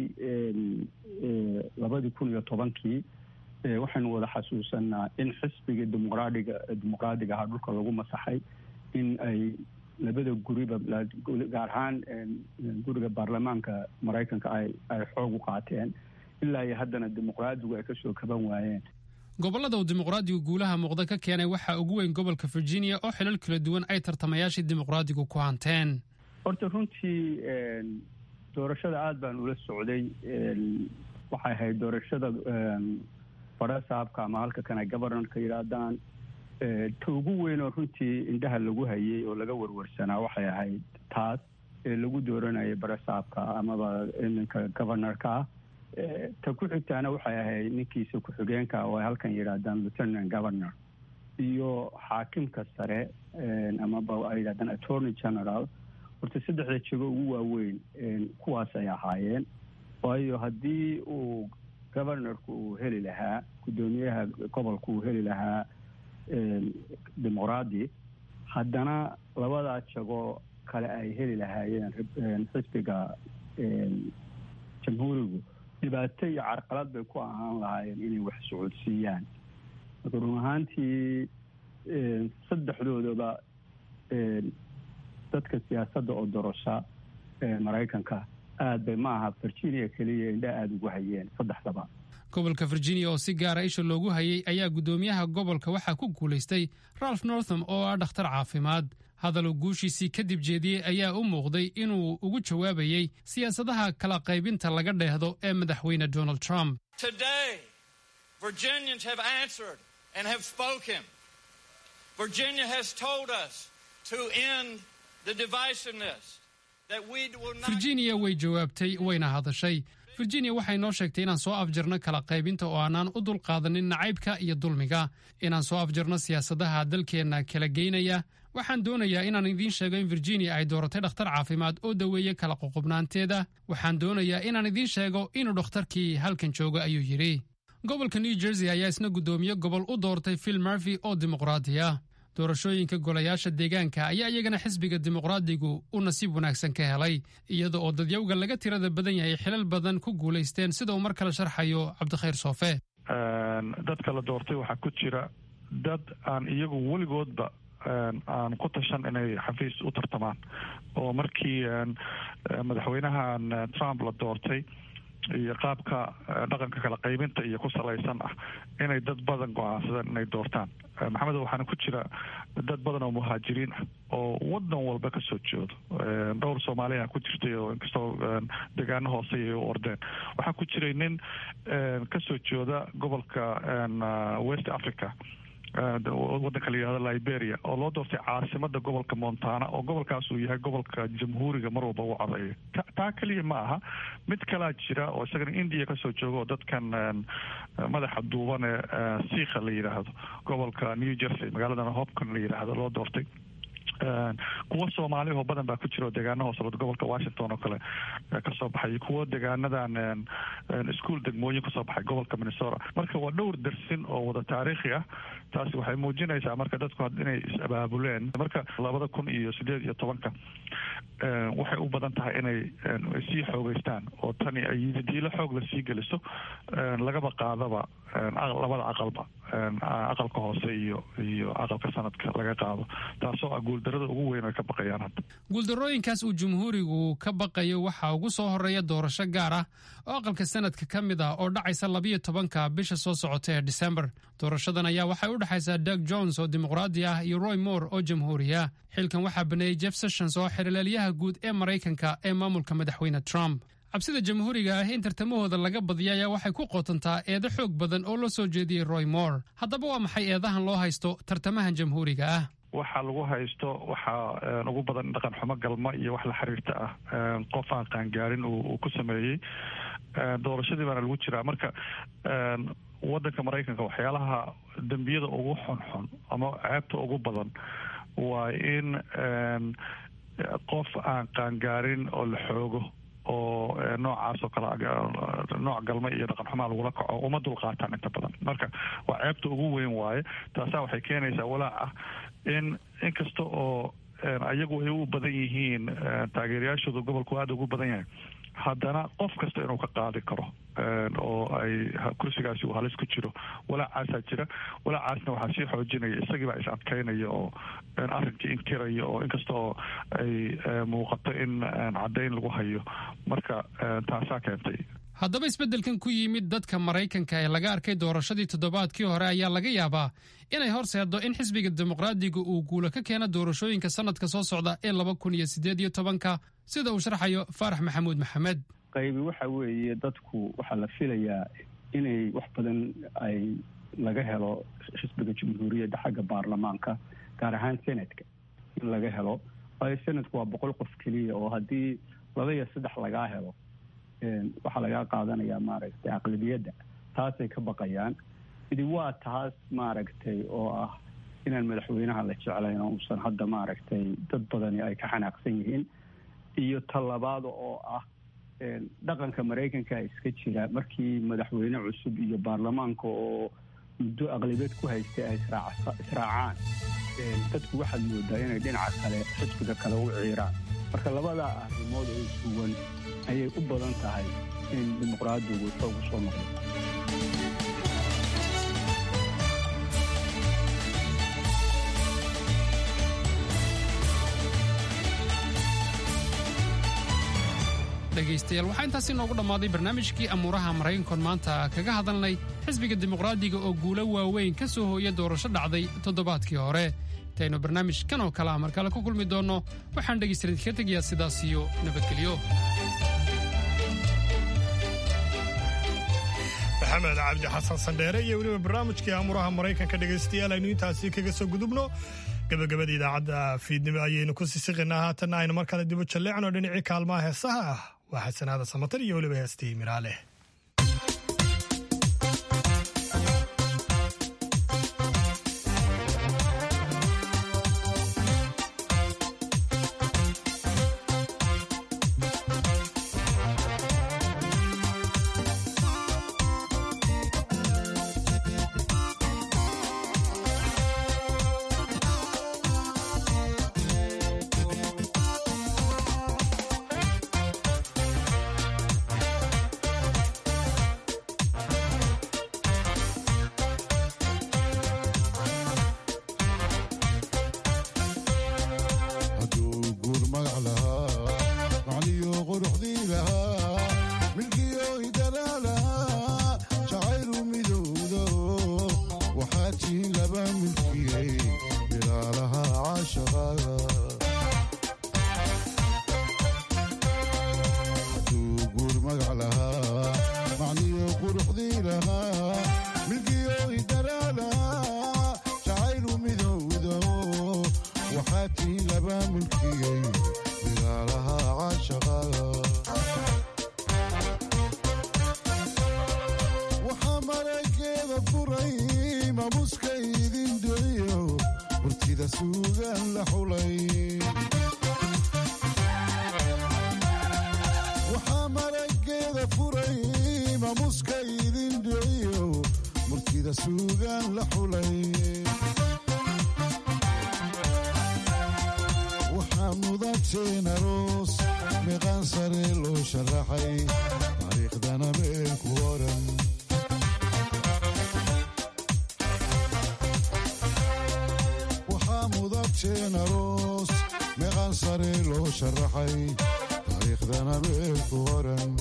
labadii kun iyo tobankii waxaynu wada xasuusanaa in xisbigii dimuqraadiga dimuqraadiga ahaa dhulka lagu masaxay in ay labada guriba gaar ahaan guriga baarlamaanka maraykanka ay ay xoog u qaateen ilaa iyo haddana dimuqraadigu ay kasoo kaban waayeen gobollada uu dimuqraadigu guulaha muuqda ka keenay waxaa ugu weyn gobolka virginia oo xilal kala duwan ay tartamayaashii dimuqraadigu ku hanteen horta runtii doorashada aada baan ula socday waxay ahayd doorashada farasaabka ama halka kana governorka yidhaahdaan ta ugu weyn oo runtii indhaha lagu hayay oo laga warwarsanaa waxay ahayd taas ee lagu dooranayay barasaabka amaba ninka governorka ah ta ku xigtaana waxay ahayd ninkiisa ku-xigeenka oo ay halkan yidhaahdaan lieutenant governor iyo xaakimka sare amaba ay yidhahdaan attorney general horta saddexda jego ugu waaweyn kuwaas ay ahaayeen waayo haddii uu governorku uu heli lahaa guddoomiyaha gobolku uu heli lahaa dimuqraadi haddana labadaa jago kale ay heli lahaayeen xisbiga jamhuurigu dhibaato iyo carqalad bay ku ahaan lahaayeen inay wax socodsiiyaan marka run ahaantii saddexdoodaba dadka siyaasadda oo dorosha maraykanka aad bay ma aha virginia keliya indha aada ugu hayeen saddexdaba gobolka virginia oo si gaara isha loogu hayay ayaa guddoomiyaha gobolka waxaa ku guulaystay ralph northam oo ah dhakhtar caafimaad hadaluu guushiisii kadib jeediyey ayaa u muuqday inuu ugu jawaabayey siyaasadaha kala qaybinta laga dheehdo ee madaxweyne donald trump Today, Virginians have answered and have spoken. Virginia has told us to end the divisiveness. That we will not virginia way jawaabtay wayna hadashay virginia waxay noo sheegtay inaan soo afjarno kala qaybinta oo aanaan u dulqaadanin nacaybka iyo dulmiga inaan soo afjarno siyaasadaha dalkeenna kala geynaya waxaan doonayaa inaan idiin sheego in virginia ay dooratay dhakhtar caafimaad oo daweeye kala qoqobnaanteeda waxaan doonayaa inaan idiin sheego inuu dhakhtarkii halkan joogo ayuu yidhi gobolka new jersey ayaa isna guddoomiye gobol u doortay phil murphy oo dimuqraadi ah doorashooyinka golayaasha deegaanka ayaa iyagana xisbiga dimuqraadigu u nasiib wanaagsan ka helay iyada oo dadyawga laga tirada badan yahay xilal badan ku guulaysteen sida uu mar kale sharxayo cabdikhayr soofe dadka la doortay waxaa ku jira dad aan iyagu weligoodba aan ku tashan inay xafiis u tartamaan oo markii madaxweynahan trump la doortay iyo qaabka dhaqanka kala qaybinta iyo ku salaysan ah inay dad badan go-aansadeen inay doortaan maxamed waxaana ku jira dad badan oo muhaajiriin ah oo wadan walba kasoo jeedo dhowr soomaaliya ku jirtay oo inkastoo degaano hoose ay u ordeen waxaa ku jiray nin kasoo jeeda gobolka west africa wadanka la yihahdo liberia oo loo doortay caasimada gobolka montana oo gobolkaas uu yahay gobolka jamhuuriga mar walba u codeeyo taa keliya ma aha mid kalaa jira oo isagana india kasoo jooga oo dadkan madaxa duuban ee siikha la yidhaahdo gobolka new jersey magaaladana hopcon la yidhaahdo loo doortay kuwo soomaaliyahoo badan baa ku jira oo deegaana hoose gobolka washington oo kale kasoo baxay kuwo deegaanadan ischool degmooyin kasoo baxay gobolka minnesota marka waa dhowr dersin oo wada taariikhi ah taasi waxay muujinaysaa marka dadku inay is-abaabuleen marka labada kun iyo sideed iyo tobanka waxay u badan tahay inay sii xoogeystaan oo tani ay diilo xoog la sii geliso lagaba qaadaba labada aqalba aqalka hoose iyo iyo aqalka sanadka laga qaado taasoo ah guuldarada ugu weyn ay ka baqayaan hadda guuldarooyinkaas uu jumhuurigu ka baqayo waxaa ugu soo horeeya doorasho gaar ah oo aqalka sanadka ka mid ah oo dhacaysa labiyo tobanka bisha soo socota ee disembar doorashadan ayaa waxay u dhexaysaa doug jones oo dimuqraadi ah iyo roy moore oo jamhuuri ah xilkan waxaa baneeyey jeff sessions oo xerlaalyaha guud ee maraykanka ee maamulka madaxweyne trump cabsida jamhuuriga ah in tartamahooda laga badiya ayaa waxay ku qotontaa eedo xoog badan oo loo soo jeediyey roy moore haddaba waa maxay eedahan loo haysto tartamahan jamhuuriga ah waxaa lagu haysto waxaa ugu badan dhaqan xumo galma iyo wax la xiriirta ah qof aan qaangaarin uu ku sameeyey doorashadii baana lagu jiraa marka wadanka maraykanka waxyaalaha dembiyada ugu xunxun ama ceebta ugu badan waa in qof aan qaangaarin oo la xoogo oo noocaas oo kale nooc galma iyo dhaqan xumaa lagula kaco uma dulqaataan inta badan marka waa ceebta ugu weyn waaye taasaa waxay keenaysaa walaac ah in inkasta oo ayagu ay u badan yihiin taageerayaashooda gobolku aada ugu badan yahay haddana qof kasta inuu ka qaadi karo oo ay kursigaasi uu halis ku jiro walaacaasaa jira walaacaasna waxaa sii xoojinaya isagiibaa is adkaynaya oo arrinkii inkiraya oo inkasta oo ay muuqato in caddayn lagu hayo marka taasaa keentay haddaba isbeddelkan ku yimid dadka maraykanka ee laga arkay doorashadii toddobaadkii hore ayaa laga yaabaa inay horseeddo in xisbiga dimuqraadiga uu guulo ka keeno doorashooyinka sanadka soo socda ee laba kun iyo siddeed iyo tobanka sida uu sharxayo faarax maxamuud maxamed qaybi waxa weeye dadku waxaa la filayaa inay wax badan ay laga helo xisbiga jamhuuriyadda xagga baarlamaanka gaar ahaan senatka in laga helo waayo senatku waa boqol qof keliya oo haddii laba iyo saddex lagaa helo waxaa lagaa qaadanayaa maaragtay aqlabiyadda taasay ka baqayaan idi waa taas maaragtay oo ah inaan madaxweynaha la jeclayn oo uusan hadda maaragtay dad badani ay ka xanaaqsan yihiin iyo talabaad oo ah dhaqanka maraykanka iska jira markii madaxweyne cusub iyo baarlamaanka oo muddo aqlabiyad ku haystay ay israacaan dadku waxaad moodaa inay dhinaca kale xisbiga kale u ciiraan marka labadaa arrimood oo suwan ayay u badan tahay in dimuqraadigu xoog u soo noqdo dhegaystayaal waxaa intaasi noogu dhammaaday barnaamijkii amuuraha maraykankoon maanta kaga hadalnay xisbiga dimuqraadiga oo guulo waaweyn ka soo hooya doorasho dhacday toddobaadkii hore intaynu barnaamijkan oo kale ah mar kale ku kulmi doonno waxaan dhegaystayaal idinka tegayaa sidaas iyo nabadgelyo maxamed cabdi xasan sandheere iyo weliba barnaamijkii amuuraha maraykanka dhegaystayaal aynu intaasi kaga soo gudubno gabagabada idaacadda fiidnimo ayaynu ku sisiqinaa haatanna aynu mar kale dibu jalleecno dhinacii kaalmaha heesaha ah waa xasanaada samatar iyo weliba heestii miraale murtida suugaan la xulay waxaa marageeda furay maamuska idin dhiciyo murtida suugaan la xulay waxaa mudateen aroos meeqaan sare loo sharaxay taariikhdana meel ku oran waxaa mudateen aroos meeqaan sare loo sharaxay taariikhdana meel ku oran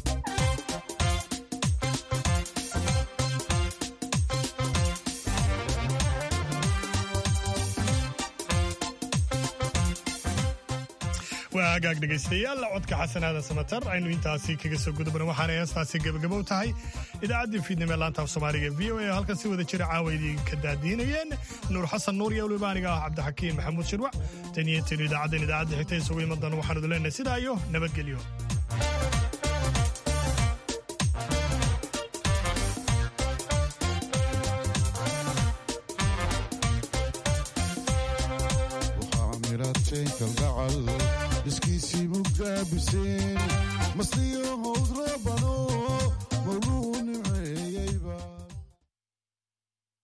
waa hagaag dhegaystayaal codka xasanaada samatar aynu intaasi kaga soo gudubna waxaana heestaasi gebagabow tahay idaacaddii fiidnimo ee laanta af soomaaliga v o a halkan si wada jira caawa idinka daadiinayeen nuur xasan nuur iyo weliba aniga ah cabdixakiim maxamuud shirwac tan iyo tan idaacaddan idaacadda xigta isugu iman doona waxaanu idin leenahay sidaa iyo nabadgelyo mirateen kalgacal iskiisii mugaabiseen masliyo howd roobano